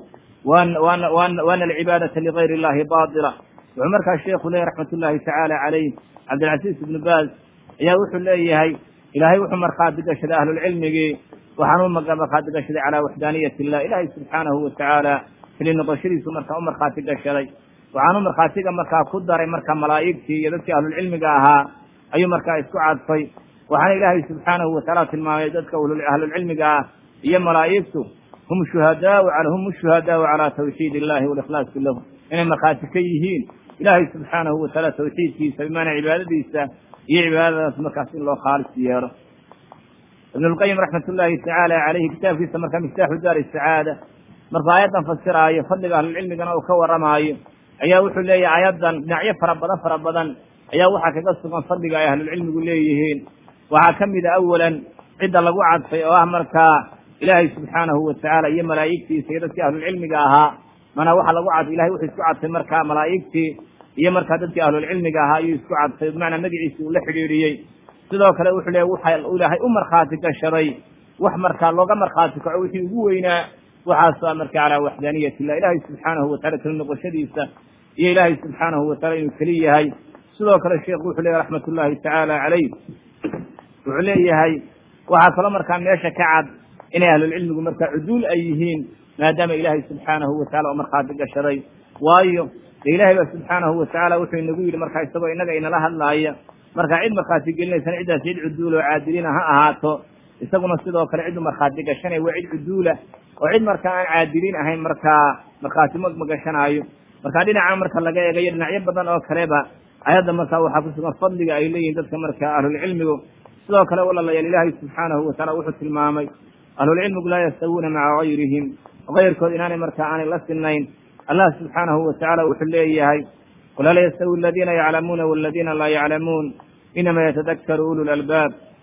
waana alcibaadata ligayr illahi baatila wuxuu markaa sheekhu leeyahy raxmat ullahi tacaala calayh cabdilcasiis ibnu baaz ayaa wuxuu leeyahay ilaahay wuxuu markhaati gashaday ahlulcilmigii waxaanu markhaati gashaday calaa waxdaaniyati illah ilaahay subxaanahu watacaala keli noqoshadiisu markaa u markhaati gashaday waxaanu markhaatiga markaa ku daray marka malaa'igtii iyo dadkii ahlulcilmiga ahaa ayuu markaa isku cadfay waxaana ilaahay subxaanahu watacaala tilmaamay dadka ahlulcilmiga ah iyo malaa'igtu hum shuhadaau hum shuhadaau calaa tawxiid illahi walikhlaasi lahu inay markhaati ka yihiin ilaahay subxaanahu watacaala tawxiidkiisa bimaanaa cibaadadiisa iyo cibaadadaas markaas in loo khaalis yeelo ibn lqayim raxmat ullaahi tacaala caleyhi kitaabkiisa markaa miftaaxu daari sacaada markuu aayaddan fasiraayo fadliga ahlulcilmigana uu ka warramaayo ayaa wuxuu leeyahay aayaddan dhinacyo fara badan fara badan ayaa waxaa kaga sugan fadliga ay ahlulcilmigu leeyihiin waxaa ka mida awalan cidda lagu cadfay oo ah markaa ilaahay subxaanahu watacaala iyo malaa'igtiisa iyo dadkii ahlulcilmiga ahaa manaa waxa lagu cad ilahay wuxuu isku cadfay markaa malaa'igtii iyo markaa dadkii ahlulcilmiga ahaa ayuu isku cadfay bimacnaa magaciisi uu la xidhiidhiyey sidoo kale wuxuu leeya waxa ilaahay u markhaati gashaday wax markaa looga markhaati kaco wixii ugu weynaa waxaasoo a marka calaa waxdaaniyat illah ilaahay subxaanahu watacala keli noqoshadiisa iyo ilaahay subxaanahu wataala inuu keli yahay sidoo kale sheekhu wuxuu leeyahy raxmat ullaahi tacaala calayh wuxuu leeyahay waxaa kaloo markaa meesha ka cad inay ahlulcilmigu markaa cuduul ay yihiin maadaama ilaahay subxaanahu watacala oo markhaati gashaday waayo dee ilaahay ba subxaanahu watacaala wuxuu inagu yidhi markaa isagoo innaga inala hadlaaya markaa cid markhaati gelinaysana ciddaas cid cuduula oo caadiliina ha ahaato isaguna sidoo kale cidu markhaati gashanaya waa cid cuduula oo cid markaa aan caadiliin ahayn markaa markhaati ma magashanaayo markaa dhinaca marka laga eegayo dhinacyo badan oo kaleba ayadda markaa waxaa ku sugan fadliga ay leeyihin dadka markaa ahlulcilmigu sidoo kale walaalayaal ilaahay subxaanahu wataala wuxuu tilmaamay ahlulcilmigu laa yastawuuna maca gayrihim kayrkood inaanay markaa aanay la sinayn allah subxaanahu watacaala wuxuu leeyahay qul hal yastawi aladiina yaclamuuna waladiina laa yaclamuun inama yatadakaru ulu lalbaab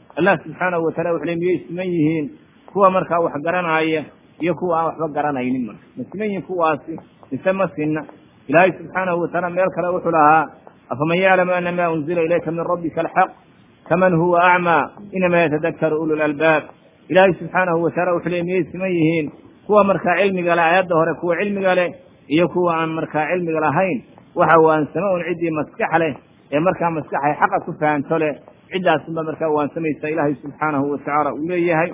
allah subxaanahu wataala wuxu le miyay siman yihiin kuwa markaa wax garanaya iyo kuwa aan waxba garanaynin marka ma siman yihiin kuwaasi mise ma sinna ilaahay subxaanahu wataala meel kale wuxuu lahaa afaman yaclamu ana ma unzila ilayka min rabbika alxaq kaman huwa acmaa inama yatadakaru ulu lalbaab ilaahay subxaanahu wataala wuxuu le miyay siman yihiin kuwa markaa cilmiga leh aayadda hore kuwa cilmiga leh iyo kuwa aan markaa cilmiga lahayn waxa waansamo un ciddii maskax leh ee markaa maskaxay xaqa ku fahanto leh ciddaasunba markaa waansamaysa ilaahay subxaanahu watacaala uu leeyahay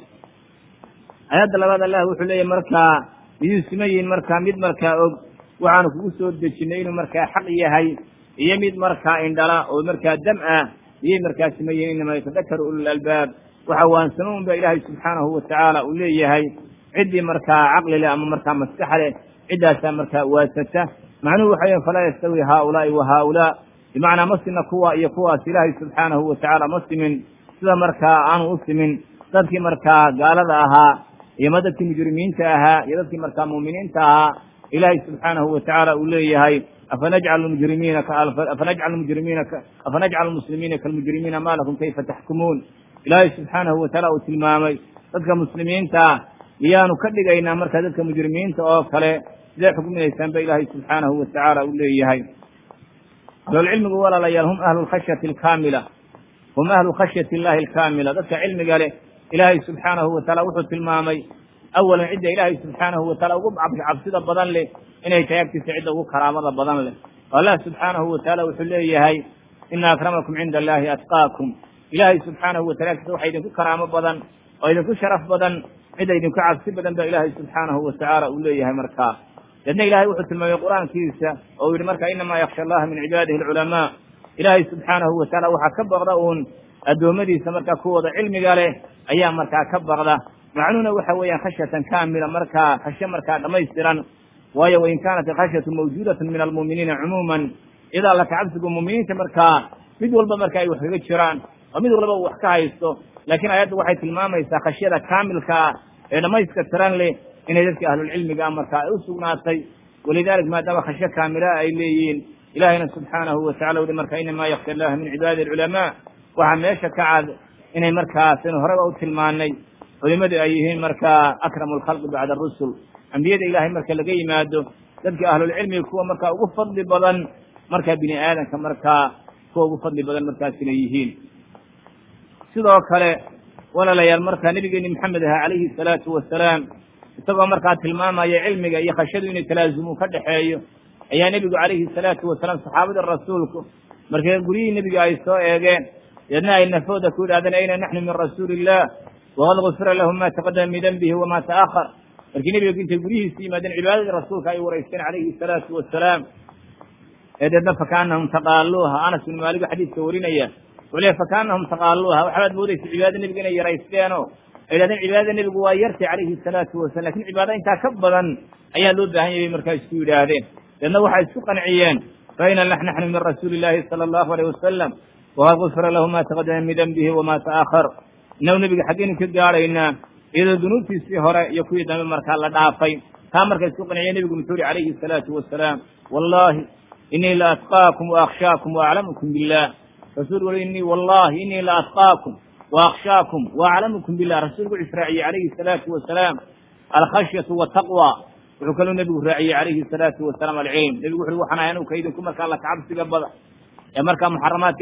aayadda labaad allah wuxuu leeyahay markaa miyuu siman yihiin markaa mid markaa og waxaanu kugu soo dejinay inuu markaa xaq yahay iyo mid markaa indhala oo markaa dam ah miyay markaa siman yihiin inama yatadakaru ulul albaab waxa waansamo un ba ilaahay subxaanahu watacaala uu leeyahay ciddii markaa caqli leh ama markaa maskax leh ciddaasaa markaa waasata macnuhu waxa weya falaa yastawi haaulaai wa haaulaa bimacnaa ma sina kuwa iyo kuwaas ilaahay subxaanahu watacaala ma simin sida markaa aanu u simin dadkii markaa gaalada ahaa iyo ma dadkii mujrimiinta ahaa iyo dadkii markaa muuminiinta ahaa ilaahay subxaanahu watacaala uu leeyahay afanajcalu mujrimiina afanajcalu mujrimiina afanajcalu muslimiina kalmujrimiina ma lakum kayfa taxkumuun ilaahay subxaanahu wataala uu tilmaamay dadka muslimiinta ah miyaanu ka dhigaynaa markaa dadka mujrimiinta oo kale sidee xukminaysaan ba ilaahay subxaanahu watacaala uu leeyahay ahlulcilmigu walaalayaal hum ahlu lkhashyati alkaamila hum ahlu khashyati illahi alkaamila dadka cilmiga leh ilaahay subxaanahu wataala wuxuu tilmaamay awalan cidda ilaahay subxaanahu wataala ugu cabsida badan leh inay tahay agtiisa cidda ugu karaamada badan leh oo allah subxaanahu wataala wuxuu leeyahay ina akramakum cinda allahi atqaakum ilaahay subxaanahu watala agtiisa waxa idinku karaamo badan oo idinku sharaf badan cidda idinku cabsi badan ba ilaahay subxaanahu watacaala uu leeyahay markaa deedna ilahay wuxuu tilmaamay qur'aankiisa oo uu yihi marka inamaa yaksha allaha min cibaadihi alculamaa ilaahay subxaanahu wataala waxaa ka baqda uun addoommadiisa markaa kuwooda cilmiga leh ayaa markaa ka baqda macnuhuna waxa weeyaan khashyatan kaamila markaa khashyo markaa dhamaystiran waayo wain kaanat alkhashyatu mawjuudatan min almu'miniina cumuuman idaa laka cabsigu mu'miniinta markaa mid walba marka ay wax kaga jiraan oo mid walba uu wax ka haysto laakiin aayaddu waxay tilmaamaysaa khashyada kaamilka ah ee dhamayska tiran leh inay dadka ahlulcilmiga markaa ay u sugnaatay walidalik maadaama khashyo kaamilaha ay leeyihiin ilahayna subxaanahu watacala uhi marka inamaa yaksha allaha min cibaadi alculamaa waxaa meesha ka cad inay markaa sinu horeba u tilmaanay culimadu ay yihiin markaa akramu alkhalqi bacda arusul ambiyada ilahay marka laga yimaado dadka ahlulcilmiga kuwa markaa ugu fadli badan markaa bini aadamka markaa kuwa ugu fadli badan markaas inay yihiin sidoo kale walaalayaal markaa nabigeeni maxamed aha calayhi salaatu wasalaam isagoo markaa tilmaamaya cilmiga iyo khashyadu inay talaazumu ka dhexeeyo ayaa nebigu calayhi salaatu wasalaam saxaabada rasuulku markay guryihii nebiga ay soo eegeen deedna ay nafooda ku yidhahdeen ayna naxnu min rasuuli illah waqad gufira lahum ma taqadama min denbihi wama ta'ahar markii nebiga intay guryihiisi yimaadeen cibaadadii rasuulka ay wareysteen calayhi salaatu wasalaam ee deedna fakaanahum taqaaluuha anas bin maaligo xadiidka warinaya wuxuu leey fakaanahum taqaaluuha waxaad moodaysa cibaadada nebiga inay yaraysteenoo ay yidhahdeen cibaadada nebigu waa yartay calayhi salaatu wasalam lakin cibaado intaa ka badan ayaa loo baahan yahay markaa isku yidhaahdeen deedna waxay isku qanciyeen faina naxnu min rasuuli illahi sala allahu alayh wasalam waqad gufira lahu ma taqadama min denbihi wama ta'ahar inagu nebiga xaggeynu ka gaadhaynaa iyadoo dunuubtiisii hore iyo kuwii dambe markaa la dhaafay taa marka isku qanciyeen nebigu muxuu yihi calayhi salaatu wasalaam wallahi inii la atqaakum waakhshaakum waaclamukum billah rasuulku ui inii wallahi inii la atqaakum waakhshaakum waaclamukum billah rasuulku wuxuu israaciyey calayhi salaatu wasalaam alkhashyatu wataqwa wuxuu kaloo nebigu raaciyey calayhi salaatu wasalaam alcilm nebigu wuxu waxaan ahay anugu kaydinku markaa la kacabsiga badan ee markaa muxaramaadka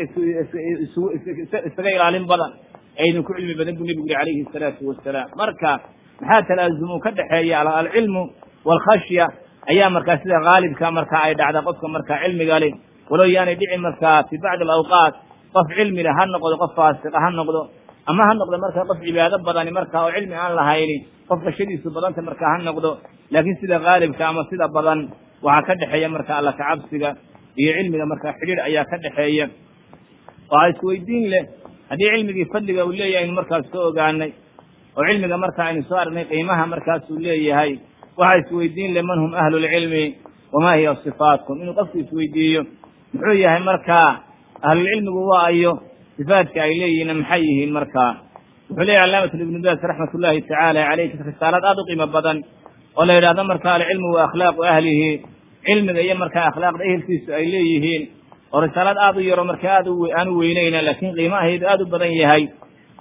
isaga ilaalin badan ee idinku cilmi badan buu nebigu yihi calayhi salaatu wasalaam marka maxaa talaazumu ka dhexeeya alcilmu waalkhashya ayaa markaa sida haalibka markaa ay dhacda qofka markaa cilmiga leh walow yaanay dhicin markaa fi bacdi alawqaat qof cilmi leh ha noqdo qof faasiqa ha noqdo ama ha noqdo markaa qof cibaado badani markaa oo cilmi aan lahayni qof khashadiisu badanta markaa ha noqdo laakiin sida haalibka ama sida badan waxaa ka dhexeeya marka alla kacabsiga iyo cilmiga markaa xidhiir ayaa ka dhexeeya waxaa isweydiin leh haddii cilmigii fadliga uu leeyahay aynu markaas ka ogaanay oo cilmiga marka aynu soo aragnay qiimaha markaasuu leeyahay waxaa isweydiin leh man hum ahlu lcilmi wamaa hiya sifaatkum inuu qofku isweydiiyo muxuu yahay markaa ahlulcilmigu waa ayo sifaadka ay leeyihiinna maxay yihiin markaa wuxuu leeyahy calaamat ibnu baas raxmat ullahi tacaala caleyh risaalad aada u qiimo badan oo la yidhahdo marka alcilmu wa akhlaaqu ahlihi cilmiga iyo markaa akhlaaqda ehelkiisu ay leeyihiin oo risaalad aada u yaro marka aad aan u weyneyna laakiin qiimaheedu aada u badan yahay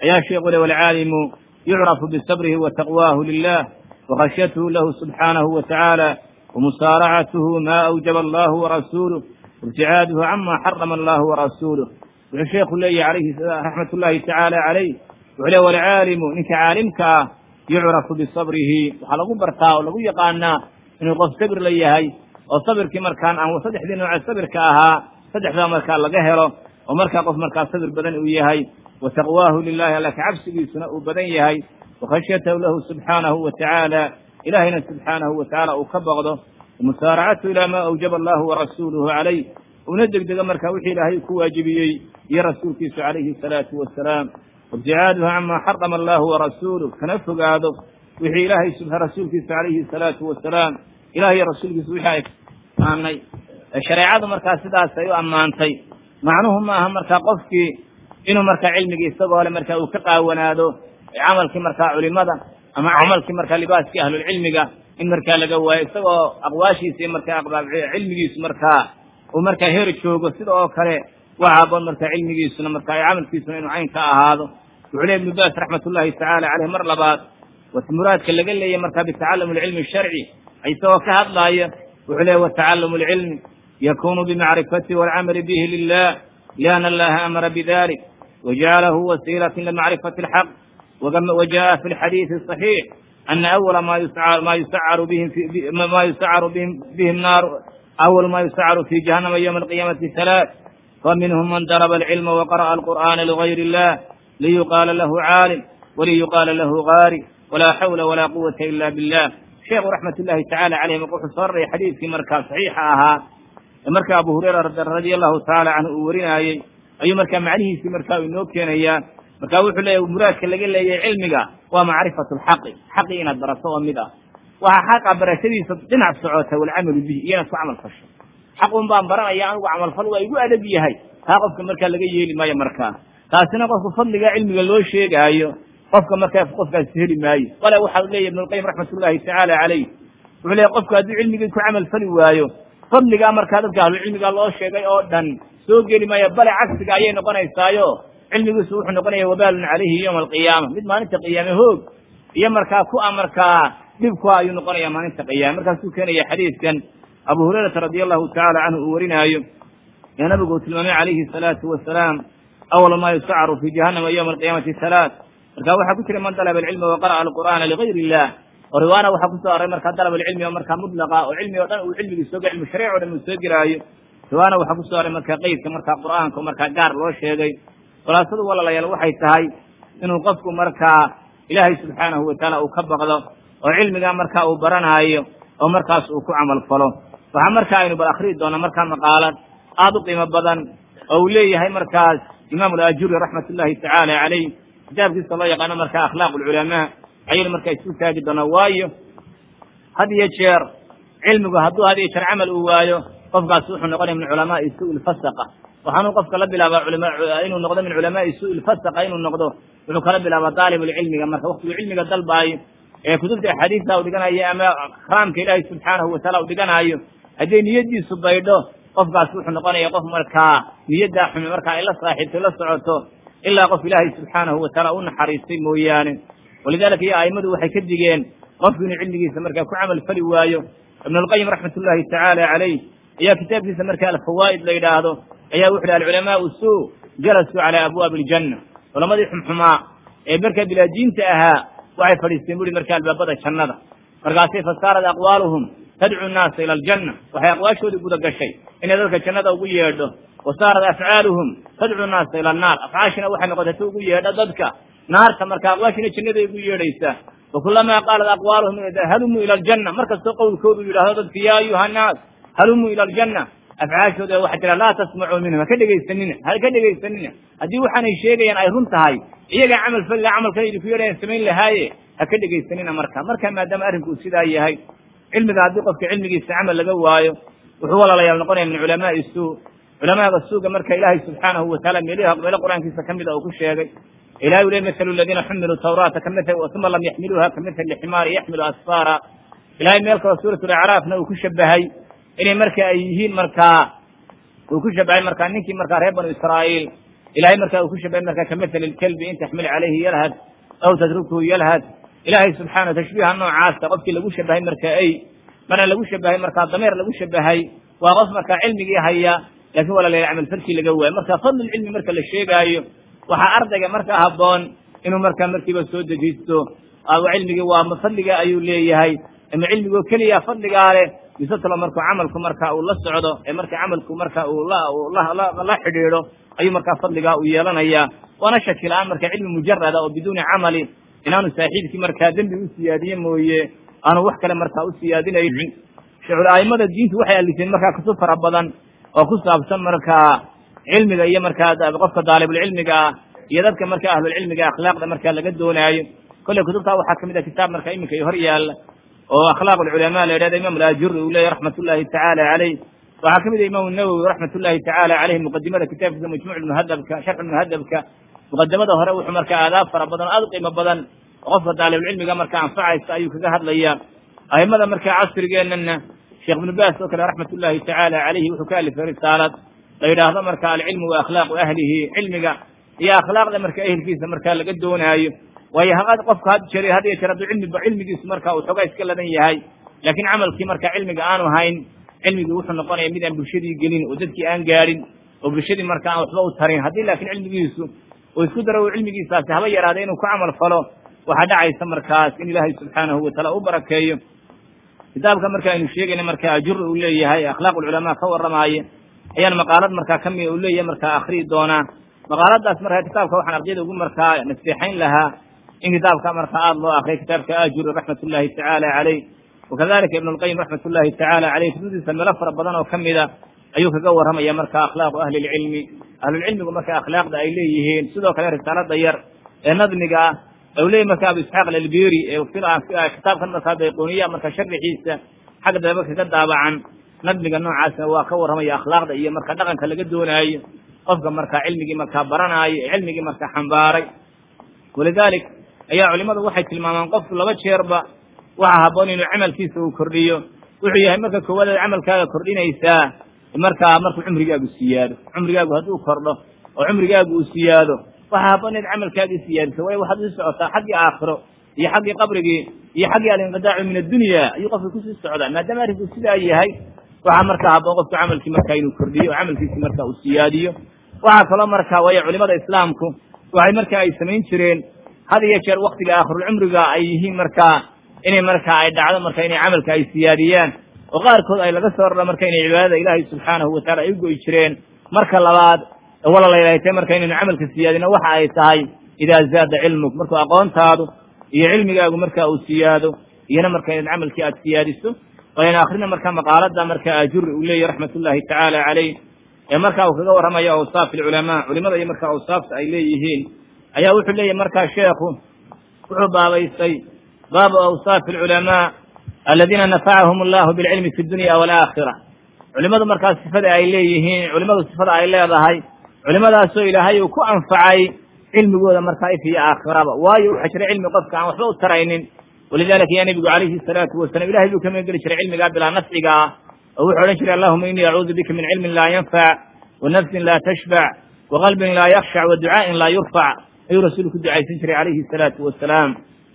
ayaa sheekhu le walcaalimu yucrafu bisabrihi wa taqwaahu lilah wakhashyatuhu lahu subxaanahu wa tacaala wamusaaracatuhu ma awjaba allahu warasuuluh waibticaaduhu cama xarama allahu warasuuluh wuxuu sheekhu leeyahy alayhi raxmat ullahi tacaala calayh wuxuu le walcaalimu ninka caalimka ah yucrafu bisabrihi waxaa lagu bartaa oo lagu yaqaanaa inuu qof sabir la yahay oo sabirkii markaan aan saddexdii nooce sabirka ahaa saddexdaa markaa laga helo oo markaa qof markaa sabir badan uu yahay wa taqwaahu lilahi alla kacabsigiisuna uu badan yahay wakhashyatahu lahu subxaanahu wa tacaala ilahayna subxaanahu wa tacaala uu ka baqdo wamusaaracatu ilaa ma awjaba allahu warasuuluhu calayh una degdega markaa wixii ilaahay ku waajibiyey iyo rasuulkiisu calayhi salaatu wasalaam waibticaaduhu cama xarama allahu warasuuluh kana fogaado wixii ilaahay rasuulkiisa calayhi salaatu wasalaam ilaah iyo rasuulkiisa wixii ay ammaanay shareecadu markaa sidaas ay u ammaantay macnuhu maaha markaa qofkii inuu markaa cilmigii isagoo le markaa uu ka qaawanaado camalkii markaa culimada ama camalkii markaa libaaskii ahlulcilmiga in markaa laga waayo isagoo aqwaashiisa iyo markaa cilmigiisu markaa uu markaa heer joogo sida oo kale waa haboon markaa cilmigiisuna markaa camalkiisuna inuu cayn ka ahaado wuxuu le ibnu baas raxmat ullahi tacaala caleyh mar labaad muraadka laga leeyahy markaa bitacalum alcilmi sharci isagoo ka hadlaaya wuxuu leeya watacalum alcilmi yakunu bimacrifati walcamali bihi lilah liana allaha amara bidalik wajacalahu wasiilati limacrifati alxaq wajaءa fi lxadiidi صaxiix ana awala ma yusacaru ma yusacaru bihi naar awal ma yusacaru fi jahannama ywma alqiyamati halaaث faminhum man daraba alcilma waqara'a alqur'ana ligayr illah liyuqaala lahu caalim waliyuqaala lahu gaari walaa xawla walaa quwata ila billah sheekhu raxmat ullahi tacala caleyh marka wuxuu soo raray xadiidkii markaa saxiixa ahaa ee marka abu hurayra radia allahu tacaala canhu uu warinaayey ayuu markaa macnihiisii markaa u inoo keenayaa marka wuxuu leeyahy muraadka laga leeyahay cilmiga waa macrifatu lxaqi xaqi inaad barato oo mid ah waxaa xaqa barashadiisa dhinac socota walcamalu bihi iyona ku camal fasho xaqun baan baranaya anigu camalfal waa igu adag yahay taa qofka markaa laga yeeli maayo markaa taasina qofka fadliga cilmiga loo sheegaayo qofka markaa qofkaasi heli maayo wala waxau leeyahy ibnu lqayim raxmat ullahi tacaala calayh wuxuu leeyahy qofku hadduu cilmigii ku camal fali waayo fadligaa markaa dadka ahlucilmiga loo sheegay oo dhan soo geli maayo bale cagsiga ayay noqonaysaayo cilmigiisu wuxuu noqonaya wabaalun calayhi yowma alqiyaama mid maalinta qiyaame hoog iyo markaa ku a markaa dhib ku ayuu noqonaya maalinta qiyaame markaasuu keenaya xadiidkan abu hurayrata radia allahu tacala canhu uu warinaayo ee nabigu uu tilmaamay calayhi salaatu wasalaam awal ma yusacaru fi jahannama yowma alqiyaamati halaath marka waxaa ku jira man dalaba alcilma waqara'a alqur'aana ligayr illah oo riwaana waxaa kusoo aray markaa dalab alcilmi oo markaa mudlaqa oo cilmi o dhan uu cilmigii sooga cilmu shariic o dhan uu soo gelaayo riwaana waxaa kusoo aray markaa qeydka markaa qur'aanka oo markaa gaar loo sheegay khulaasadu walaalayaal waxay tahay inuu qofku markaa ilaahay subxaanahu watacaala uu ka baqdo oo cilmigaa markaa uu baranaayo oo markaas uu ku camal falo waxaa markaa aynu bal akriyi doonaa markaa maqaalad aada u qiimo badan oo uu leeyahay markaas imaamu alajuri raxmat ullahi tacaala calayh kitaabkiisa loo yaqaano markaa akhlaaq alculamaa ayaynu markaa isu taagi doonaa waayo had iyo jeer cilmigu hadduu had iyo jeer camal uu waayo qofkaas wuxuu noqonaya min culamaai suui lfasaqa waxaanuu qofka la bilaabaa inuu noqdo min culamaai suui lfasaqa inuu noqdo wuxuu kala bilaabaa daalibulcilmiga marka waktigu cilmiga dalbaayo ee kutubta axaadiista u dhiganayo ama karaamka ilaahay subxaanahu wataala u dhiganaayo hadday niyadiisu baydho qofkaas wuxuu noqonaya qof markaa niyaddaa xumi markaa ay la saaxiibto la socoto ilaa qof ilaahay subxaanahu wataala u naxariistay mooyaane walidalika iyo a'immadu waxay ka digeen qofku inuu cilmigiisa markaa ku camal fali waayo ibn alqayim raxmat ullahi tacaala calayh ayaa kitaabkiisa markaa alfawaa'id la yidhaahdo ayaa wuxu uhi alculamaau suu jalasuu calaa abwaabi aljanna culamadii xumxumaa ee markaa bilaadiinta ahaa waxay fadhiisteen buri markaa albaabada jannada markaasay fasaarat aqwaaluhum tadcu nnaasa ila aljanna waxay aqwaashoodii guda gashay inay dadka jannada ugu yeedho wa saarat afcaaluhum tadcu nnaasa ila annaar afcaashina waxay noqotay ta ugu yeedho dadka naarta marka aqwaashina jannaday ugu yeedhaysaa wakulamaa qaalat aqwaaluhum halumuu ila aljanna mar kastoo qowlkoodu yidhahdo dadka yaa ayuha annaas halumuu ila aljanna afcaashooda waxaa jira laa tasmacuu minhum haka dhegaysanina haka dhegaysanina haddii waxaanay sheegayaan ay run tahay iyagaa camal fali laha camalkan idinku yeedhayan samayn lahaaye haka dhegaysanina marka marka maadaama arrinku uu sidaa yahay cilmiga haddii qofka cilmigiisa camal laga waayo wuxuu walaalayaal noqonaya min culamaai suu culamaaga suuga marka ilaahay subxaanahu wataala meelh meelo qur-aankiisa kamid a uu ku sheegay ilahi u le mathalu ladiina xumiluu tawraata uma lam yaxmiluuha kamithali ximaari yaxmilu asfaara ilahay meel kaloo suurat lacraafna uu ku shabahay inay marka ay yihiin markaa uu ku shabahay markaa ninkii markaa reer banu israa'iil ilahay marka uu ku shabahay marka kamathali lkelbi in taxmil calayhi yalhad aw tatrukhu yalhad ilaahay subxaana tashbiiha noocaasa qofkii lagu shabahay marka ay marna lagu shabahay markaa dameer lagu shabahay waa qof markaa cilmigii haya lakin wala la camal farkii laga waayo marka fadlulcilmi marka la sheegaayo waxaa ardayga marka haboon inuu markaa markiiba soo dejisto cilmigii waa fadliga ayuu leeyahay ama cilmigoo keliya fadligaa leh mise talo markuu camalku marka uu la socdo ee marka camalku marka uu la xidhiidho ayuu markaa fadligaa u yeelanaya waana shaki la-aan marka cilmi mujarada oo biduuni camali inaanu saaxiibkii markaa dembi u siyaadiye mooye aanu wax kale markaa u siyaadinaynin aimada diintu waxay alifeen markaa kutub fara badan oo ku saabsan markaa cilmiga iyo markaa qofka daalibulcilmiga ah iyo dadka marka ahlulcilmiga akhlaaqda markaa laga doonaayo kolley kutubtaa waxaa kamid a kitaab marka iminka hor yaalla oo akhlaaq alculamaa la yidhahda imam alajuri uu leeyahy raxmat ullahi tacaala caleyh waxaa kamid a imam nawowi raxmat ullahi tacaala caleyh muqadimada kitaabkiisa majmuc muhadabka sharx muhadabka muqadamada hore wuxuu marka aadaab fara badan o aad u qiimo badan oo qofka daalibulcilmiga marka anfacaysa ayuu kaga hadlaya aimada marka casrigeenana sheekh ibnu baas oo kale raxmat ullahi tacaala caleyhi wuxuu ka alifay risaalad la yidhaahdo marka alcilmu wa akhlaaqu ahlihi cilmiga iyo akhlaaqda marka ehelkiisa marka laga doonaayo waayo haqad qofka had jeer had iyo jeer hadduu cilmiba cilmigiisu marka uu xoogaa iska ladan yahay laakiin camalkii marka cilmiga aanu hayn cilmigii wuxuu noqonaya mid aan bulshadii gelin oo dadkii aan gaadhin oo bulshadii marka aan waxba u tarin haddii laakiin cilmigiisu uu isku daro cilmigiisaasi haba yaraada inuu ku camal falo waxaa dhacaysa markaas in ilaahay subxaanahu wataala u barakeeyo kitaabka marka aynu sheegayna marka ajuri uu leeyahay akhlaaq ulculamaa ka warramaaye ayaan maqaalad markaa kami uu leeyahay markaa akriyi doonaa maqaaladaas marka kitaabka waxaan ardayda ugu markaa naseexayn lahaa in kitaabka marka aada loo akriya kitaabka ajuri raxmat ullahi tacaala caleyh wakadalika ibn lqayim raxmat ullahi tacaala caleyh kutubdiisa meelo fara badan oo kamida ayuu kaga warramaya marka akhlaaqu ahli lcilmi ahlulcilmigu marka akhlaaqda ay leeyihiin sidoo kale risaalada yar ee nadmiga ah u leeyahy marka abu isxaaq alalbiri kitaabkan markaa bayquniya marka sharxiisa xagga dambe kaga daabacan nadmiga noocaasna waa ka warramaya akhlaaqda iyo marka dhaqanka laga doonaayo qofka marka cilmigii markaa baranaayo ee cilmigii marka xambaaray walidalik ayaa culimadu waxay tilmaamaan qofku laba jeerba waxa haboon inuu camalkiisa uu kordhiyo wuxuu yahay marka koowaad aad camalkaaga kordhinaysaa markaa markuu cumrigaagu siyaado cumrigaagu hadduu kordho oo cumrigaagu uu siyaado waxaa haboon inaad camalkaagii siyaadiso waayo waxaad usii socotaa xaggii aakhiro iyo xaggii qabrigii iyo xaggii alinqidaacu min addunya ayuu qofka kusii socdaa maadaama arrinku sidaa yahay waxaa markaa haboon qofku camalkii marka inuu kordhiyo oo camalkiisi marka uu siyaadiyo waxaa kaloo marka waayo culimada islaamku waxay marka ay samayn jireen had iyo jeer waktiga aakhirulcumriga ay yihiin markaa inay marka ay dhacdo marka inay camalka ay siyaadiyaan oo qaarkood ay laga soo raro marka inay cibaadada ilaahay subxaanahu wataala ay u goy jireen marka labaad wala laylahtay marka inaynu camalka siyaadino waxa ay tahay idaa zaada cilmuk markuu aqoontaadu iyo cilmigaagu marka uu siyaado iyona marka inaad camalkii aad siyaadiso aynu akrina marka maqaalada marka ajuri uu leeyahy raxmat ullahi tacaala caleyh ee marka uu kaga warramayo awsaaf alculamaa culimada iyo marka awsaafta ay leeyihiin ayaa wuxuu leeyahy markaa sheekhu wuxuu baabaystay baabu awsaafi alculamaa aladiina nafacahum allahu bilcilmi fi dunya walaakhira culimadu markaa sifada ay leeyihiin culimadu sifada ay leedahay culimadaasoo ilaahay uu ku anfacay cilmigooda markaa if iyo aakhiraba waayo waxaa jira cilmi qofka aan waxba u taraynin walidalika ya nebigu calayhi salaatu wasalam ilahay buu ka magan geli jiray cilmigaa bilaa nafciga ah oo wuxuu odhan jiray allahuma inii acuudu bika min cilmin laa yanfac wa nafsin laa tashbac wa qalbin laa yakshac wa ducaa'in laa yurfac ayuu rasuulku ku ducaysan jiray calayhi salaatu wasalaam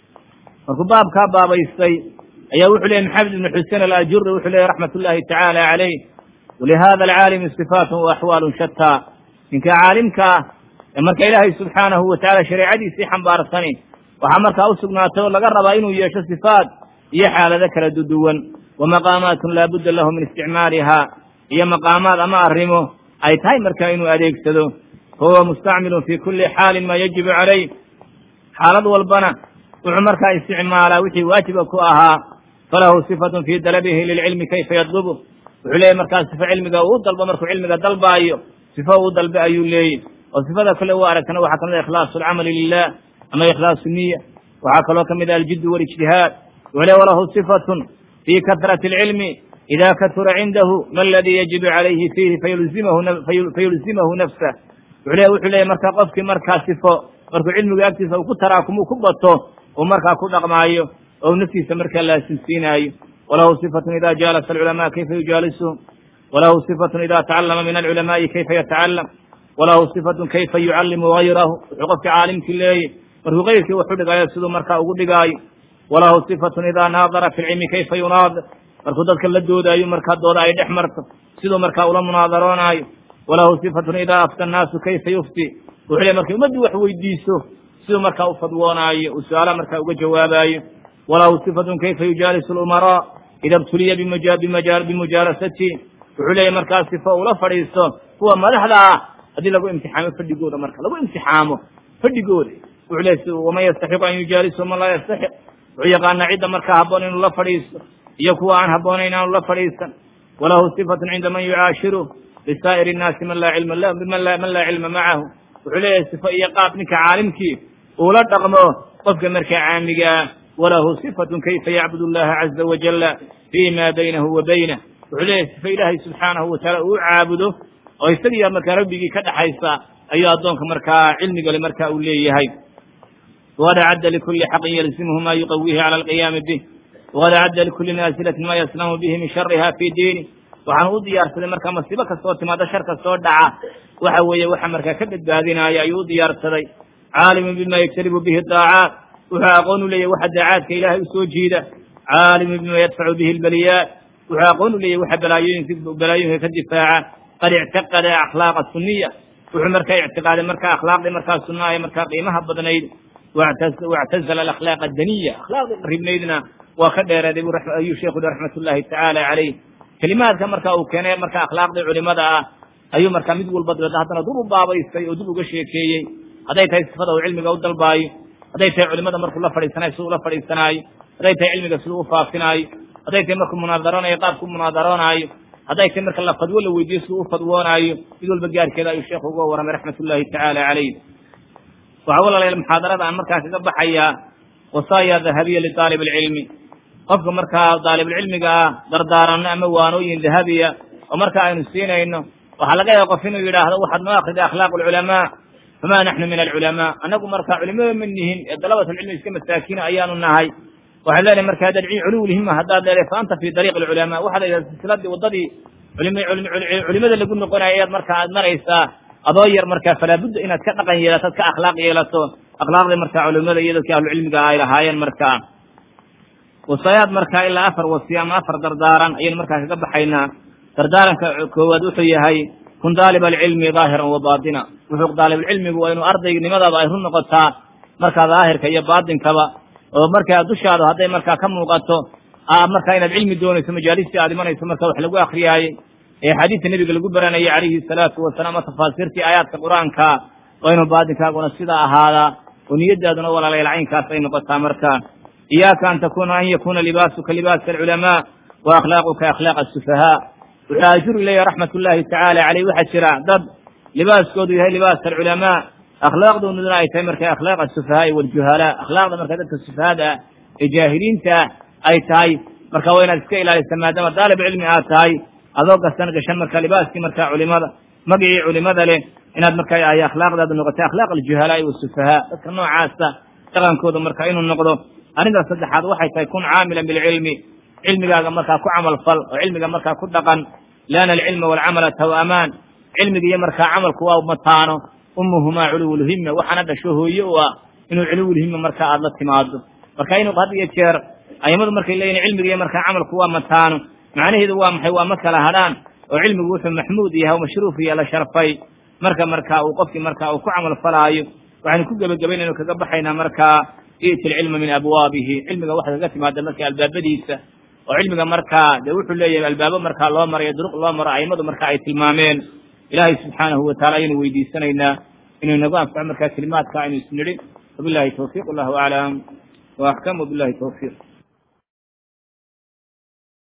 markuu baabkaa baabaystay ayaa wuxuu leeyay maxamed ibnu xusein alajuri wuxuu leeyay raxmat ullahi tacaala caleyh walihada alcaalimi sifaatun wa axwaalun shataa ninka caalimka ah ee marka ilaahay subxaanahu watacaala shareecadiisii xambaarsani waxaa markaa u sugnaatay oo laga rabaa inuu yeesho sifaat iyo xaalado kala duduwan wa maqaamaatun laabudda lahu min isticmaaliha iyo maqaamaad ama arrimo ay tahay marka inuu adeegsado fahuwa mustacmilun fi kuli xaalin ma yajibu calayh xaalad walbana wuxuu markaa isticmaalaa wixii waajiba ku ahaa falahu sifatun fi dalabihi lilcilmi kayfa yadlubu wuxuu leeyahy markaa sifo cilmiga uu dalbo markuu cilmiga dalbaayo sifo uu dalbe ayuu leeyahy oo sifada kale u aragtana waxaa kamid a ikhlaasu alcamali lilah ama ikhlaasu niya waxaa kaloo kamid a aljiddu walijtihaad wuxuu leey walahu sifatun fi kahrati alcilmi ida katura cindahu ma aladii yajibu calayhi fiihi fayulzimahu nafsah wuxuu leey wuxuu leeyahy marka qofkii markaa sifo markuu cilmigu agtiisa uu ku taraakumu ku bato uu markaa ku dhaqmaayo oo naftiisa markaa laasimsiinaayo walahu sifatun ida jaalasa alculamaa kayfa yujaalisuhum walahu sifatun ida tacallama min alculamaai kayfa yatacalam walahu sifatun kayfa yucallimu gayrahu wuxuu qofkii caalimkii leeyay markuu kayrkii waxu dhigaayo siduu markaa ugu dhigaayo walahu sifatun idaa naadara fi lcilmi kayfa yunaadir markuu dadka la doodaayo markaa dooda ay dhex marto siduu markaa ula munaadaroonaayo walahu sifatun idaa afta annaasu kayfa yufti wuxuu leey markay ummaddu wax weydiiso siduu markaa u fadwoonaayo uu su-aalaha markaa uga jawaabaayo walahu sifatun kayfa yujaalisu lumaraa ida btuliya bimujaalasati wuxuu leeyahy markaa sifo ula fadhiisto kuwa madaxda ah haddii lagu imtixaamo fadhigooda marka lagu imtixaamo fadhigooda wuxuu leeyahy waman yastaxiqu an yujaalisu man laa yastaxiq wuxuu yaqaanaa cidda markaa habboon inuu la fadhiisto iyo kuwa aan habboonayn aanu la fadhiisan walahu sifatun cinda man yucaashiru lisaa'iri innaasi man laa cilma man laa cilma macahu wuxuu leeyahay sifo iyo qaab ninka caalimkii uula dhaqmo qofka markaa caamigaa walahu sifatun kayfa yacbud allaha caza wajala fii ma baynahu wa baynah wuxuu leeyahay sifo ilaahay subxaanahu wataala uu caabudo oo isagiiya markaa rabbigii ka dhaxaysa ayuu addoonka markaa cilmigale marka uu leeyahay waqad acadda likuli xaqin yalzimhu ma yuqawihi cala alqiyaami bih waqad acadda likuli naasilatin ma yaslamu bihi min shariha fi diini waxaan u diyaarsaday markaa masiibo kastoo timaado shar kastoo dhaca waxa weeye waxa markaa ka badbaadinaya ayuu u diyaarsaday caalimun bima yajtalibu bihi daacaat wuxuu aqoon u leeyahy waxa daacaadka ilaahay usoo jiida caalimun bima yadfacu bihi lbaliyaat wuxuu aqoon u leeyahy waxa balaayooyinka balaayooyinka ka difaaca qad ictaqada akhlaaqa suniya wuxuu markaa ictiqaaday markaa akhlaaqdii markaa sunna ee markaa qiimaha badnayd wactazala alakhlaaq adaniya akhlaaqdii qaribnaydna waa ka dheeraaday ayuu sheekhu raxmat ullahi tacaala calayh kelimaadka marka uu keenay marka akhlaaqdii culimada ah ayuu markaa mid walba dabeedna haddana dub u baabaystay oo dib uga sheekeeyey hadday tahay sifada uu cilmiga u dalbaayo hadday tahay culimada markuu la fadhiisanayo siduu ula fadhiisanaayo hadday tahay cilmiga siduu u faafinaayo hadday tahay markuu munaadaronayo qaabku munaadaroonaayo hadday tahay marka la fadwo la weydiiyo siduu u fadwoonaayo mid walba gaarkeeda ayuu sheekhu uga warramay raxmat ullahi tacaala calayh waxaa walaalayaal muxaadarada aan markaa kaga baxayaa wasaaya dahabiya lidaalib alcilmi qofka markaa daalibulcilmiga ah dardaaranno ama waanooyin dahabiya oo marka aynu siinayno waxaa laga yaaba qof inuu yidhaahdo waxaad noo akrida akhlaaq alculamaa famaa naxnu min alculamaa annagu markaa culimada ma nihin ee dalabatulcilmi iska masaakiina ayaanu nahay waxaan leenahay marka haddaad culuwlhima haddaad leedahay fa anta fi dariiqi alculamaa waxaad leedahay silsiladii waddadii culimada lagu noqonayo ayaad marka aad maraysaa adoo yar markaa falaabudda inaad ka dhaqan yeelato ad ka akhlaaq yeelato akhlaaqdii markaa culimada iyo dadkii ahlucilmiga ay lahaayeen markaa wasaayaad markaa ilaa afar wasiya ama afar dardaaran ayaynu markaa kaga baxaynaa dardaaranka koowaad wuxuu yahay kun daalib alcilmi daahiran wa baatina wuxuu daalibulcilmigu waa inuu ardaynimadaada ay run noqotaa markaa daahirka iyo baatinkaba oo markaa dushaada hadday markaa ka muuqato markaa inaad cilmi doonayso majaalistii aad imanayso marka wax lagu akriyaayey ee xadiidka nebiga lagu baranayay calayhi salaatu wasalaam o tafaasiirtii aayaadka qur-aanka waa inuu baatinkaaguna sidaa ahaadaa oo niyadaaduna walaalayaal caynkaas ay noqotaa markaa iyaaka an takuna an yakuna libaasuka libaasa alculamaa wa akhlaaquka akhlaaq asufahaa wuxuu ajuri leeyahy raxmat ullaahi tacaala caleyh waxaa jira dad libaaskoodu yahay libaas alculamaa akhlaaqdooduna ay tahay marka akhlaaq asufahaai waljuhalaa akhlaaqda marka dadka sufahaada ah ee jaahiliinta ah ay tahay marka waa inaad iska ilaalisa maadaama daalib cilmi aad tahay adoo gastan gashan marka libaaskii marka culimada magicii culimada leh inaad marka ay akhlaaqdaadu noqotay akhlaaq aljuhalaai wasufahaa dadka noocaasa dhaqankooda marka inuu noqdo arrintaas saddexaad waxay tahay kun caamilan bilcilmi cilmigaaga markaa ku camal fal oo cilmiga markaa ku dhaqan lianna alcilma waalcamala tawamaan cilmiga iyo markaa camalku waa mataano ummuhumaa culuwulhimma waxaana dhasho hooye u ah inuu culuwulhimma markaa aada la timaado marka inuu had iyo jeer aimadu markay leeyihin cilmiga iyo markaa camalku waa mataano macnaheedu waa maxay waa ma kala hadhaan oo cilmigu wuxuu maxmuud yahay oo mashruuf iyo la sharfay marka markaa uu qofkii markaa uu ku camal falaayo waxaynu ku gebagabaynaynu kaga baxaynaa markaa i'ti alcilma min abwaabihi cilmiga waxay kaga timaada marka albaabadiisa oo cilmiga markaa dee wuxuu leeyahay albaabo markaa loo marayo duruq loo maro aimadu marka ay tilmaameen ilaahay subxaanahu wataala ayaynu weydiisanaynaa inuu inagu anfaco markaa kelimaadka aynu isnidhin wabillahi tawfiiq allahu aclam wa axkam wabillahi tawfiiq